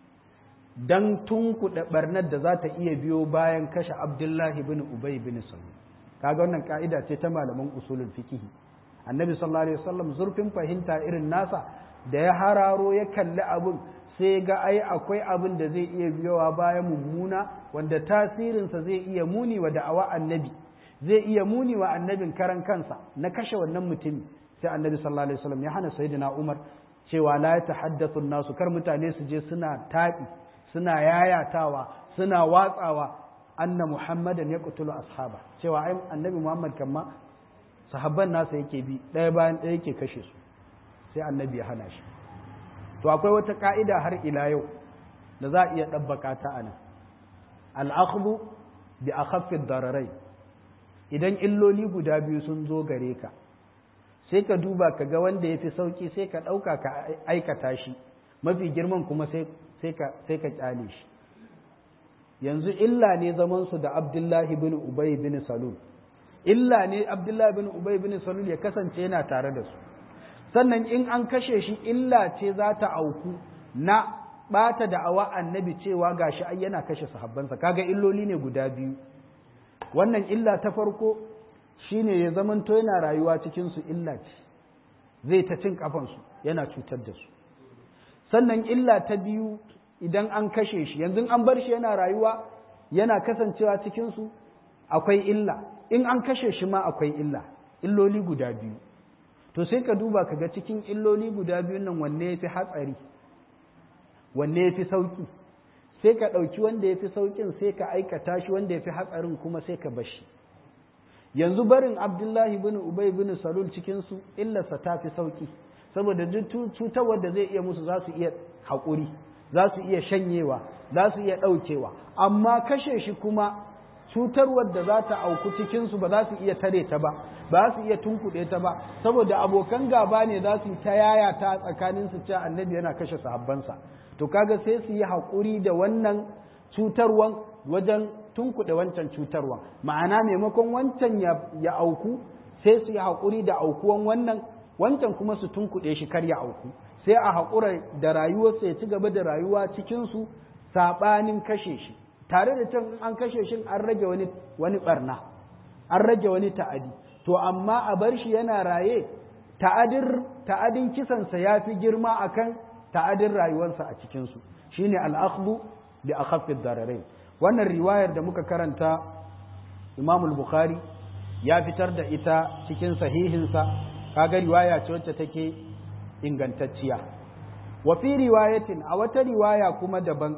Speaker 1: dan tunkuɗa ɓarnar da za ta iya biyo bayan kashe abdullahi bin ubay bin salul kaga wannan ka'ida ce ta malaman usulul fiqh annabi sallallahu alaihi wasallam zurfin fahimta irin nasa da ya hararo ya kalli abun sai ga ai akwai abin da zai iya biyowa bayan mummuna wanda tasirinsa zai iya muni wa da'awa annabi zai iya muni wa annabin karan kansa na kashe wannan mutumi sai annabi sallallahu alaihi wasallam ya hana sayyidina Umar cewa la yatahaddathu nasu kar mutane su je suna taɓi suna yayatawa suna watsawa anna muhammadan yaqtulu ashaba cewa ai annabi muhammad kamma sahabban nasa yake bi ɗaya bayan ɗaya yake kashe su sai annabi ya hana shi to akwai wata ka'ida har ila yau da za a iya ɗabbaka ta a nan al'akhbu bi akhaffid dararai idan illoli guda biyu sun zo gare ka sai ka duba ka ga wanda ya fi sauƙi sai ka ɗauka ka aikata shi mafi girman kuma sai ka ƙyale shi yanzu illa ne zamansu da abdullahi bin ubay bin salul illa ne abdullahi bin ubay bin salul ya kasance yana tare da su sannan in an kashe shi illa ce za ta auku na ɓata da awa annabi cewa gashi ai yana kashe sahabbansa kaga illoli ne guda biyu wannan illa ta farko shine ya zamanto yana rayuwa cikin su illa ce zai ta cin kafansu yana cutar da su sannan illa ta biyu idan an kashe shi yanzu an bar shi yana rayuwa yana kasancewa cikin su akwai illa in an kashe shi ma akwai illa illoli guda biyu to sai ka duba ka ga cikin illoli guda biyun nan wanne ya fi hatsari wanne ya fi sauƙi sai ka ɗauki wanda ya fi sauƙin sai ka aikata shi wanda ya fi hatsarin kuma sai ka bashi yanzu barin abdullahi bin ubay bin salul cikinsu illarsa ta fi sauƙi saboda duk cutarwar da zai iya musu za su iya haƙuri za su iya shanyewa za su iya ɗaukewa amma kashe shi kuma cutarwar da za ta auku cikinsu ba za su iya tare ta ba ba su iya tunkuɗe ta ba saboda abokan gaba ne za su yi ta yaya ta tsakanin su cewa annabi yana kashe sahabbansa to kaga sai su yi haƙuri da wannan cutarwan wajen tunkuɗe wancan cutarwan ma'ana maimakon wancan ya auku sai su yi haƙuri da aukuwan wannan wancan kuma su tunkuɗe shi kar ya auku sai a haƙura da rayuwarsa ya ci gaba da rayuwa cikinsu saɓanin kashe shi tare da can an kashe shi an rage wani wani barna an rage wani ta'adi to amma a bar shi yana raye ta'adir ta'adin kisansa ya fi girma akan ta'adin rayuwarsa a cikinsu shine al-akhdhu bi akhaffi dararain wannan riwayar da muka karanta Imam al-Bukhari ya fitar da ita cikin sahihinsa kaga riwaya ce wacce take ingantacciya wa fi riwayatin a wata riwaya kuma daban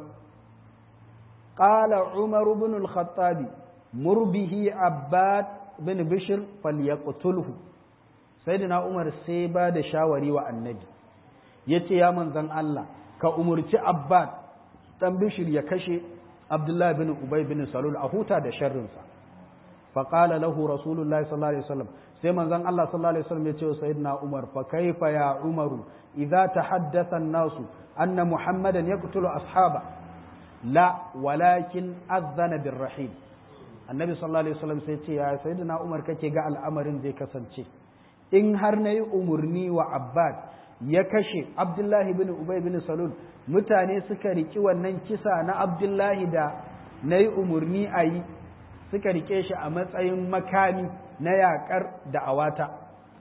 Speaker 1: qala Umar ibn al-Khattab murbihi Abbad bin Bishr falyaqtulhu sayyidina Umar sai ba da shawari wa annabi yace ya manzon Allah ka umurci Abbad dan Bishr ya kashe Abdullah bin Ubay bin Salul a huta da sharrinsa فقال له رسول الله صلى الله عليه وسلم sai manzon Allah sallallahu alaihi wasallam ya ce wa sayyidina Umar fa kaifa ya Umaru idza tahaddatha an-nasu anna Muhammadan yaqtulu ashaba la walakin azana birrahim annabi sallallahu alaihi wasallam sai ce ya sayyidina Umar kake ga al'amarin zai kasance in har nayi umurni wa Abbad ya kashe Abdullahi bin Ubay bin Salul mutane suka riki wannan kisa na Abdullahi da nayi umurni a yi suka rike shi a matsayin makami na yaƙar da'awata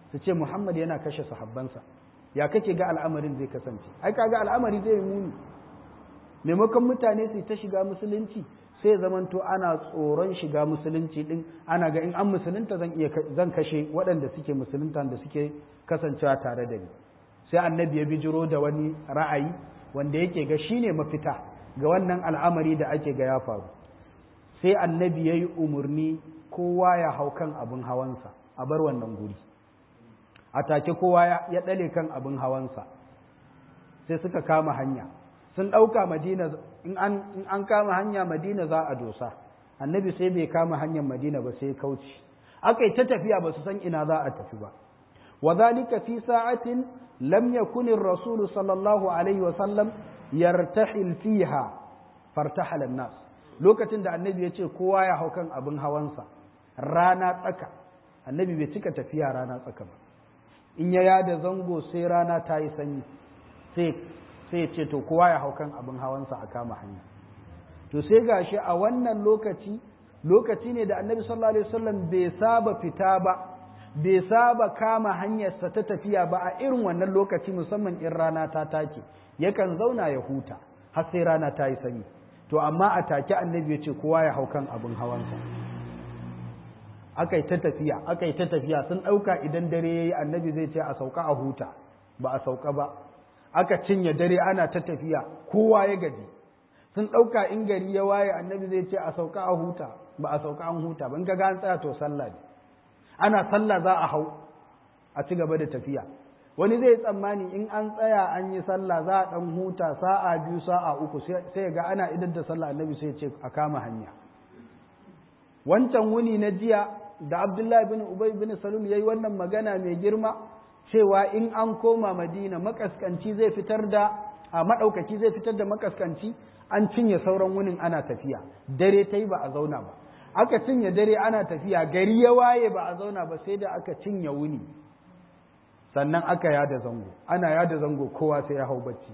Speaker 1: su ce muhammad yana kashe sahabbansa ya kake ga al'amarin zai kasance ai kaga al'amari zai yi muni maimakon mutane su ta shiga musulunci sai zamanto ana tsoron shiga musulunci din ana ga in an musulunta zan iya zan kashe waɗanda suke musulunta da suke kasancewa tare da ni sai annabi ya bijiro da wani ra'ayi wanda yake ga shine mafita ga wannan al'amari da ake ga ya faru sai annabi ya yi umarni kowa ya hau kan abin hawansa a bar wannan guri a take kowa ya ɗale kan abin hawansa sai suka kama hanya sun ɗauka madina in an kama hanya madina za a dosa annabi sai bai kama hanyar madina ba sai kauci aka yi ta tafiya ba su san ina za a tafi ba wa zalika fi sa'atin lam yakun ar-rasul sallallahu alaihi wa sallam yartahil fiha fartahala an-nas lokacin da annabi ya ce kowa ya hau kan abin hawansa rana tsaka annabi bai cika tafiya rana tsaka ba in ya yada zango sai rana ta yi sanyi sai sai ce to kowa ya hau kan abin hawansa a kama hanya to sai gashi a wannan lokaci lokaci ne da annabi sallallahu alaihi wasallam bai saba fita ba bai saba kama hanyarsa ta tafiya ba a irin wannan lokaci musamman in rana ta take yakan zauna ya huta har sai rana ta yi sanyi to amma a take annabi ya ce kowa ya hau kan abin hawansa aka yi ta tafiya aka yi ta tafiya sun ɗauka idan dare ya yi annabi zai ce a sauka a huta ba a sauka ba aka cinye dare ana ta tafiya kowa ya gaji sun ɗauka in gari ya waye annabi zai ce a sauka a huta ba a sauka an huta ba in ga an tsaya to sallah ne ana sallah za a hau a ci gaba da tafiya wani zai tsammani in an tsaya an yi sallah za a ɗan huta sa'a biyu sa'a uku sai ga ana idan da sallah annabi sai ce a kama hanya wancan wuni na jiya da abdullahi bin ubay bin salul yayi wannan magana mai girma cewa in an koma madina makaskanci zai fitar da a maɗaukaki zai fitar da makaskanci an cinye sauran wunin ana tafiya dare ta yi ba a zauna ba aka cinye dare ana tafiya gari ya waye ba a zauna ba sai da aka cinye wuni sannan aka yada zango ana yada zango kowa sai ya hau bacci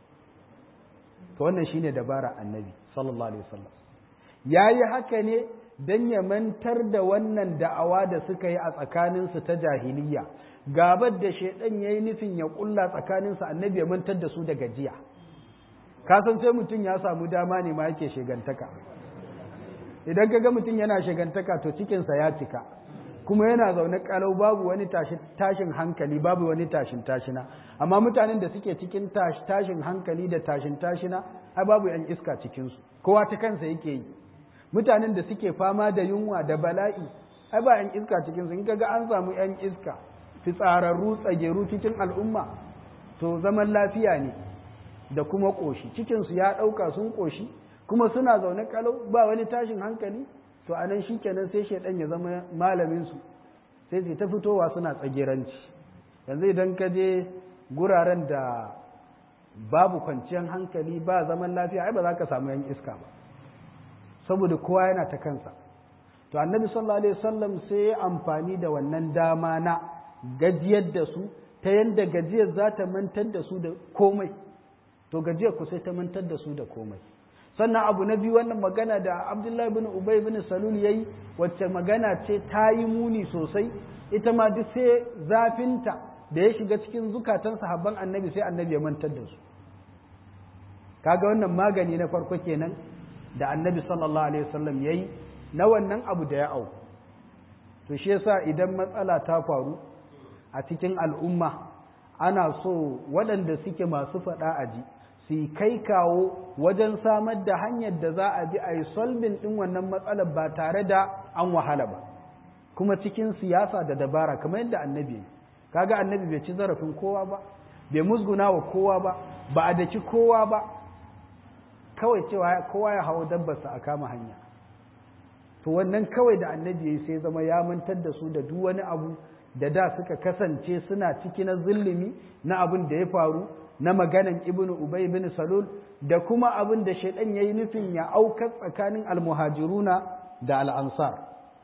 Speaker 1: to wannan shine dabara annabi sallallahu alaihi wasallam yayi haka ne dan ya mantar da wannan da'awa da suka yi a tsakaninsu ta jahiliya gabar da shaidan ya yi nufin ya kulla tsakaninsu annabi ya mantar da su da gajiya kasan sai mutum ya samu dama ne ma yake shigantaka idan ka ga mutum yana shigantaka to cikinsa ya cika kuma yana zaune kalau babu wani tashin hankali babu wani tashin tashina amma mutanen da suke cikin tashin hankali da tashin tashina ai babu yan iska cikinsu kowa ta kansa yake yi mutanen da suke fama da yunwa da bala'i ai ba yan iska cikinsu in kaga an samu yan iska fitsararru tsageru cikin al'umma to zaman lafiya ne da kuma ƙoshi cikinsu ya ɗauka sun ƙoshi kuma suna zaune kalau ba wani tashin hankali to a nan shikenan sai shaidan ya zama malaminsu sai su ta fitowa suna tsageranci yanzu idan ka je guraren da babu kwanciyar hankali ba zaman lafiya ai ba za ka samu yan iska ba saboda kowa yana ta kansa to annabi sallallahu alaihi wasallam sai ya amfani da wannan dama na gajiyar da su ta yadda gajiyar za ta mantar da su da komai to gajiyar ku sai ta mantar da su da komai sannan abu na biyu wannan magana da abdullahi bin ubay bin salul yayi wacce magana ce ta yi muni sosai ita ma duk sai zafinta da ya shiga cikin zukatan sahabban annabi sai annabi ya mantar da su kaga wannan magani na farko kenan da annabi sallallahu alaihi wasallam yayi na wannan abu da ya auku to shi yasa idan matsala ta faru a cikin al'umma ana so waɗanda suke masu faɗa a ji su kai kawo wajen samar da hanyar da za a bi a yi solvin ɗin wannan matsalar ba tare da an wahala ba kuma cikin siyasa da dabara kamar yadda annabi kaga annabi bai ci zarafin kowa ba bai musguna wa kowa ba ba a daki kowa ba kawai cewa kowa ya hawo dabbarsa a kama hanya to wannan kawai da annabi ya sai zama ya mantar da su da duk wani abu da da suka kasance suna ciki na zulumi na abin da ya faru na maganan ibnu ubay ibn salul da kuma abin da shaidan yayi nufin ya aukar tsakanin almuhajiruna da al'ansar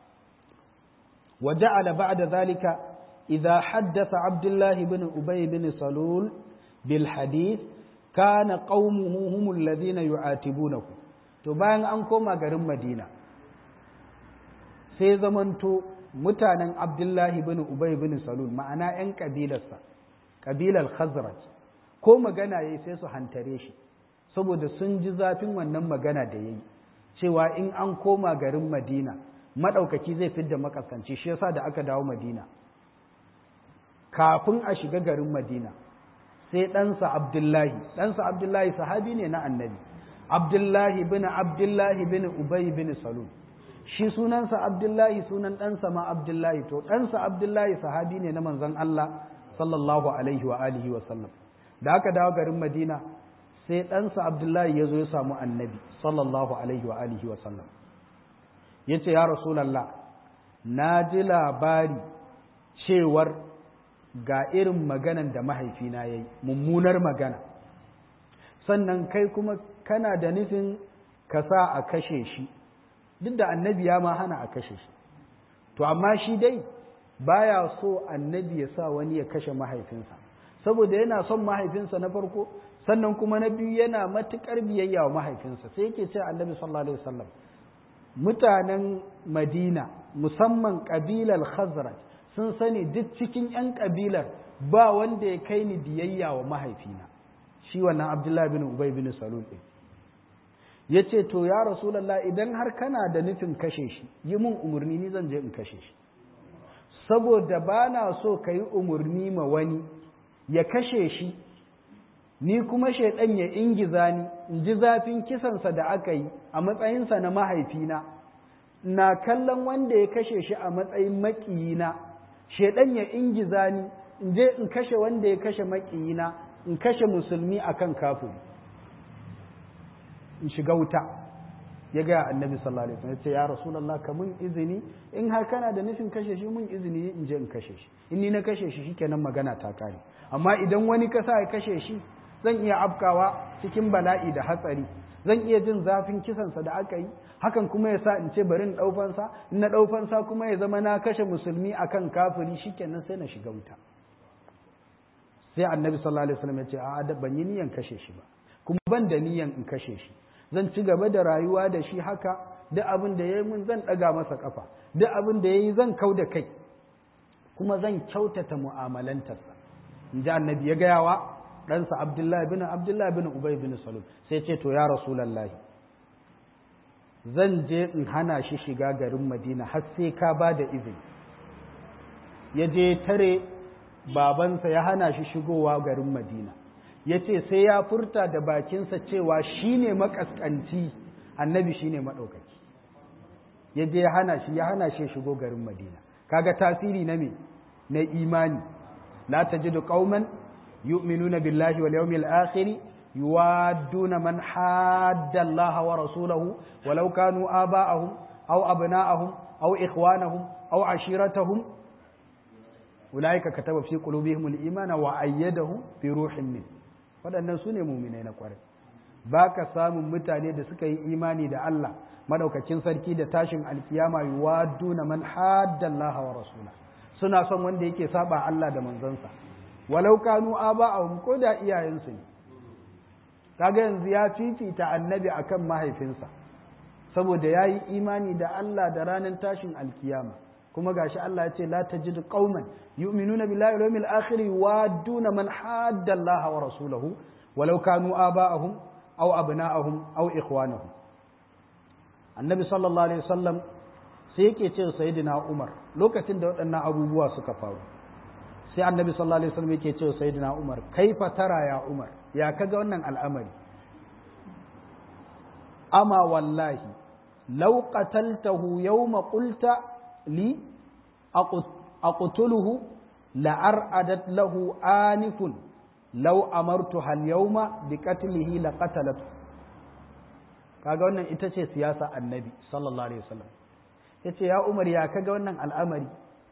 Speaker 1: wa ja'ala ba'da zalika idza haddatha abdullah ibn ubay ibn salul bil hadith kana qaumuhu humul ladina yu'atibunahu to bayan an koma garin madina sai zamanto mutanen abdullahi bin ubay bin salul ma'ana 'yan ƙabilarsa ƙabilar khazraj ko magana ya yi sai su hantare shi saboda sun ji zafin wannan magana da ya yi cewa in an koma garin madina maɗaukaki zai fidda makaskanci shi yasa da aka dawo madina kafin a shiga garin madina sai ɗansa abdullahi ɗansa abdullahi sahabi ne na annabi abdullahi bin abdullahi bin ubay bin salul shi sunansa abdullahi sunan ɗansa ma abdullahi to ɗansa abdullahi sahabi ne na manzon Allah sallallahu alaihi wa alihi wa sallam da aka dawo garin madina sai ɗansa abdullahi ya zo ya samu annabi sallallahu alaihi wa alihi wa sallam ya ce ya rasulallah na ji labari cewar ga irin maganan da mahaifina ya yi mummunar magana sannan kai kuma kana da nufin ka sa a kashe shi duk da annabi ya ma hana a kashe shi to amma shi dai baya so annabi ya sa wani ya kashe mahaifinsa saboda yana son mahaifinsa na farko sannan kuma na biyu yana matuƙar biyayya wa mahaifinsa sai yake ce annabi sallallahu alaihi wasallam mutanen madina musamman ƙabilar khazraj sun sani duk cikin 'yan ƙabilar ba wanda ya kai ni biyayya wa mahaifina shi wannan abdullahi bin ubay bin salul ɗin ya ce to ya rasulallah idan har kana da nufin kashe shi yi mun umarni ni zan je in kashe shi saboda ba na so ka yi umarni ma wani ya kashe shi ni kuma shaidan ya ingiza ni in ji zafin kisansa da aka yi a matsayinsa na mahaifina na kallon wanda ya kashe shi a matsayin maƙiyina shaidan ya ingiza ni in je in kashe wanda ya kashe maƙiyina in kashe musulmi akan kafin in shiga wuta ya gaya annabi sallallahu alaihi wasallam ya ce ya rasulullah ka mun izini in har kana da nufin kashe shi mun izini in je in kashe shi in ni na kashe shi shikenan magana ta kare amma idan wani ka sa ya kashe shi zan iya afkawa cikin bala'i da hatsari zan iya jin zafin kisansa da aka yi hakan kuma ya sa in ce bari in ɗaufansa in na ɗaufansa kuma ya zama na kashe musulmi akan kafiri shikenan sai na shiga wuta sai annabi sallallahu alaihi wasallam ya ce a'a ban yi niyan kashe shi ba kuma ban da niyan in kashe shi zan ci gaba da rayuwa da shi haka duk abin da ya yi mun zan ɗaga masa ƙafa duk abin da ya yi zan kau da kai kuma zan kyautata mu'amalantarsa in ji annabi ya gaya wa ɗansa abdullahi bin abdullahi bin ubay bin salul sai ce to ya rasulallahi zan je in hana shi shiga garin madina har sai ka ba da izini ya je tare babansa ya hana shi shigowa garin madina ya ce sai ya furta da bakinsa cewa shi ne makaskanci annabi shi ne maɗaukaki ya je ya hana shi ya hana shi shigo garin madina kaga tasiri na me na imani la tajidu qauman yu'minuna billahi wal yawmil akhir yuwadduna man hadda Allah wa rasulahu walau kanu aba'ahum aw abna'ahum aw ikhwanahum aw ashiratahum ulaika kataba fi qulubihim al-imana wa ayyadahum bi ruhin min waɗannan su ne muminai na ƙwarai ba ka samun mutane da suka yi imani da Allah madaukakin sarki da tashin alkiyama yuwaduna man haddallaha wa rasula suna son wanda yake saba Allah da manzansa walau kanu aba'ahum ko da iyayensu ne kaga yanzu ya fifita annabi akan mahaifinsa saboda yayi imani da Allah da ranar tashin alkiyama kuma gashi Allah ya ce la tajidu qauman yu'minuna billahi wal yawmil akhir yuwadduna man hadda Allah wa rasulahu walau kanu aba'ahum aw abna'ahum aw ikhwanahum annabi sallallahu alaihi wasallam sai yake ce sayyidina Umar lokacin da waɗannan abubuwa suka faru sai annabi sallallahu alaihi wasallam yake ce sayyidina Umar kaifa tara ya Umar ya kaga wannan al'amari ama wallahi law qataltahu yawma qulta li aqtuluhu la'aradat lahu anifun law amartuha al-yawma bi qatlihi laqatalatu kaga wannan ita ce siyasa annabi sallallahu alaihi wasallam yace ya Umar ya kaga wannan al'amari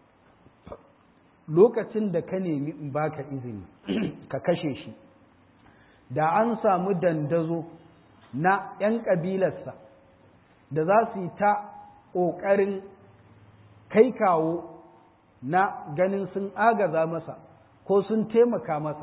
Speaker 1: lokacin da ka nemi in baka izini ka kashe shi da an samu dandazo na 'yan ƙabilarsa da za su yi ta ƙoƙarin kai kawo na ganin sun agaza masa ko sun taimaka masa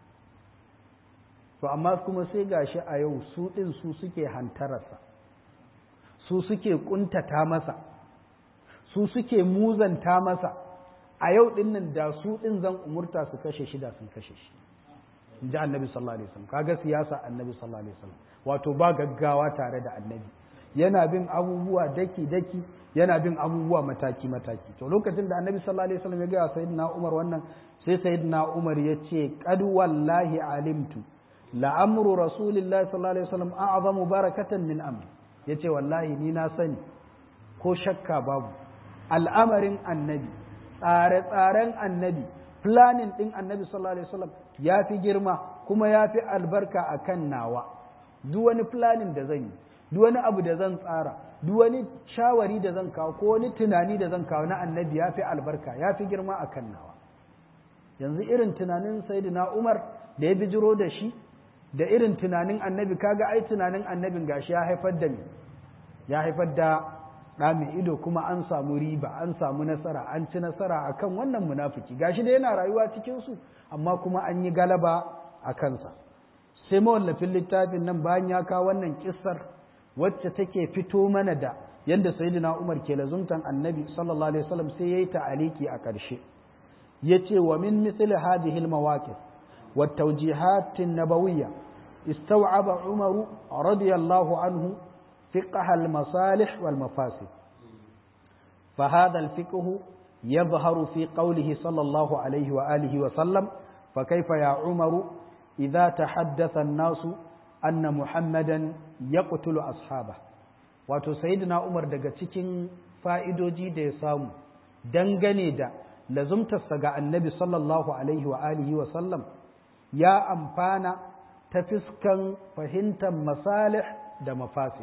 Speaker 1: to amma kuma sai gashi a yau su ɗin su suke hantararsa su suke ƙuntata masa su suke muzanta masa a yau din nan da su din zan umurta su kashe shi da sun kashe shi in ji annabi sallallahu alaihi wasallam kaga siyasa annabi sallallahu alaihi wasallam wato ba gaggawa tare da annabi yana bin abubuwa daki daki yana bin abubuwa mataki mataki to lokacin da annabi sallallahu alaihi wasallam ya ga sayyidina Umar wannan sai sayyidina Umar ya ce qad wallahi alimtu la amru rasulillahi sallallahu alaihi wasallam a'zamu barakatan min amri yace wallahi ni na sani ko shakka babu al'amarin annabi tsare-tsaren annabi planning din annabi sallallahu alaihi wasallam ya fi girma kuma ya fi albarka akan nawa duk wani planning da zan yi duk wani abu da zan tsara duk wani shawari da zan kawo ko wani tunani da zan kawo na annabi ya fi albarka ya fi girma a kan nawa yanzu irin tunanin sayyidina umar da ya bijiro da shi da irin tunanin annabi kaga ai tunanin annabin gashi ya haifar da me ya haifar da ɗa mai ido kuma an samu riba an samu nasara an ci nasara akan wannan munafiki gashi da yana rayuwa cikin su amma kuma an yi galaba a kansa sai mawallafin littafin nan bayan ya kawo wannan kissar wacce take fito mana da yadda sayyidina Umar ke lazumtan annabi sallallahu alaihi wasallam sai yayi ta'aliki a ƙarshe yace wa min misli hadhihi al-mawaqif wa tawjihat an-nabawiyya istaw'aba Umar radiyallahu anhu fiqh al-masalih wal mafasid فهذا الفقه يظهر في قوله صلى الله عليه وآله وسلم فكيف يا عمر إذا تحدث الناس anna muhammadan ya ƙutulu ashaba wato sayyidina umar daga cikin fa'idoji da ya samu dangane da lazumtarsa ga annabi sallallahu alaihi wa alihi wa sallam ya amfana ta fiskan fahimtar masalih da mafasid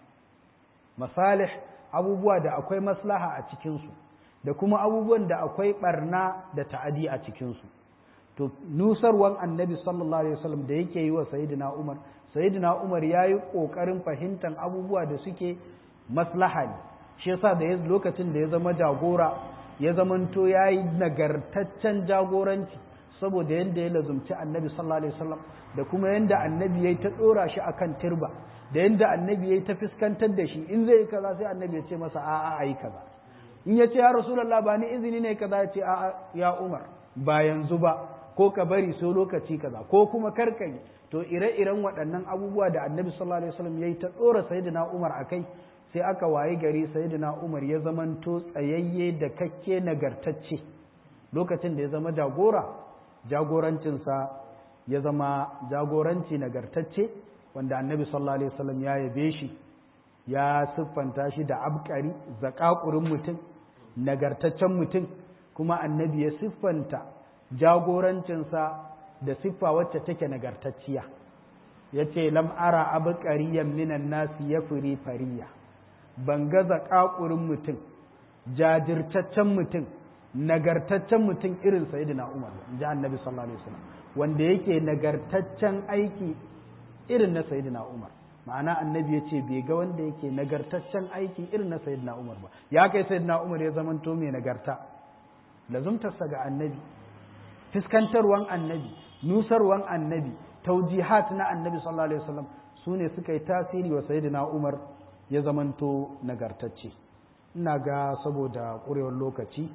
Speaker 1: masalih abubuwa da akwai maslaha a cikinsu da kuma abubuwan da akwai barna da ta'adi a cikinsu to nusarwan annabi sallallahu alaihi wasallam da yake yi wa sayyidina umar sayyidina umar ya yi ƙoƙarin fahimtar abubuwa da suke maslaha ne shi yasa da ya lokacin da ya zama jagora ya zamanto ya yi nagartaccen jagoranci saboda yadda ya lazumci annabi sallallahu alaihi wasallam da kuma yadda annabi ya yi ta ɗora shi akan turba da yadda annabi ya yi ta fuskantar da shi in zai yi kaza sai annabi ya ce masa a'a a yi kaza in ya ce ya rasulullah ba ni izini ne kaza ya ce a'a ya umar ba yanzu ba ko ka bari so lokaci kaza ko kuma karkai to ire-iren waɗannan abubuwa da annabi sallallahu alaihi wasallam yayi ta tsora sayyidina Umar akai sai aka wayi gari sayyidina Umar ya zamanto tsayayye da kakke nagartacce lokacin da ya zama jagora jagorancinsa ya zama jagoranci nagartacce wanda annabi sallallahu alaihi wasallam ya yabe shi ya siffanta shi da abkari zakakurin mutum nagartaccen mutum kuma annabi ya siffanta jagorancinsa da siffa wacce take nagartacciya ya ce lam ara abu ƙariyan minan nasi ya firi fariya ban gaza ƙaƙurin mutum jajirtaccen mutum nagartaccen mutum irin sayidina umar ji annabi sallallahu alaihi wasallam wanda yake nagartaccen aiki irin na sayidina umar ma'ana annabi ya ce bai ga wanda yake nagartaccen aiki irin na sayidina umar ba ya kai sayidina umar ya zamanto mai nagarta lazumtarsa ga annabi fiskantarwan annabi nusarwan annabi taujihat na annabi sallallahu alaihi wasallam su ne suka yi tasiri wa sayyidina umar ya zamanto nagartacce ina ga saboda ƙurewar lokaci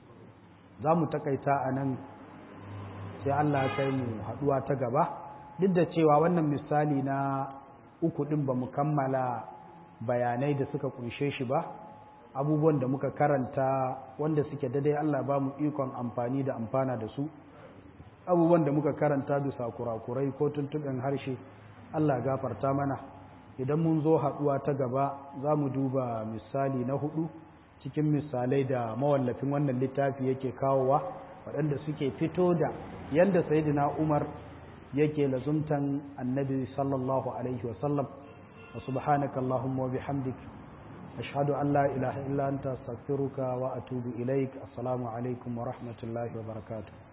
Speaker 1: za mu takaita a nan sai allah kai mu haɗuwa ta gaba duk da cewa wannan misali na uku ɗin ba mu kammala bayanai da suka kunshe shi ba abubuwan da muka karanta wanda suke daidai allah ba mu ikon amfani da amfana da su abubuwan da muka karanta bisa kurakurai ko tuntuɓen harshe Allah gafarta mana idan mun zo haɗuwa ta gaba za mu duba misali na hudu cikin misalai da mawallafin wannan littafi yake kawowa waɗanda suke fito da yadda sayidina umar yake lazumtan annabi sallallahu alaihi wasallam wa subhanaka allahumma wa bihamdik ashhadu an la ilaha illa anta astaghfiruka wa atubu ilaik assalamu alaikum wa rahmatullahi wa barakatuh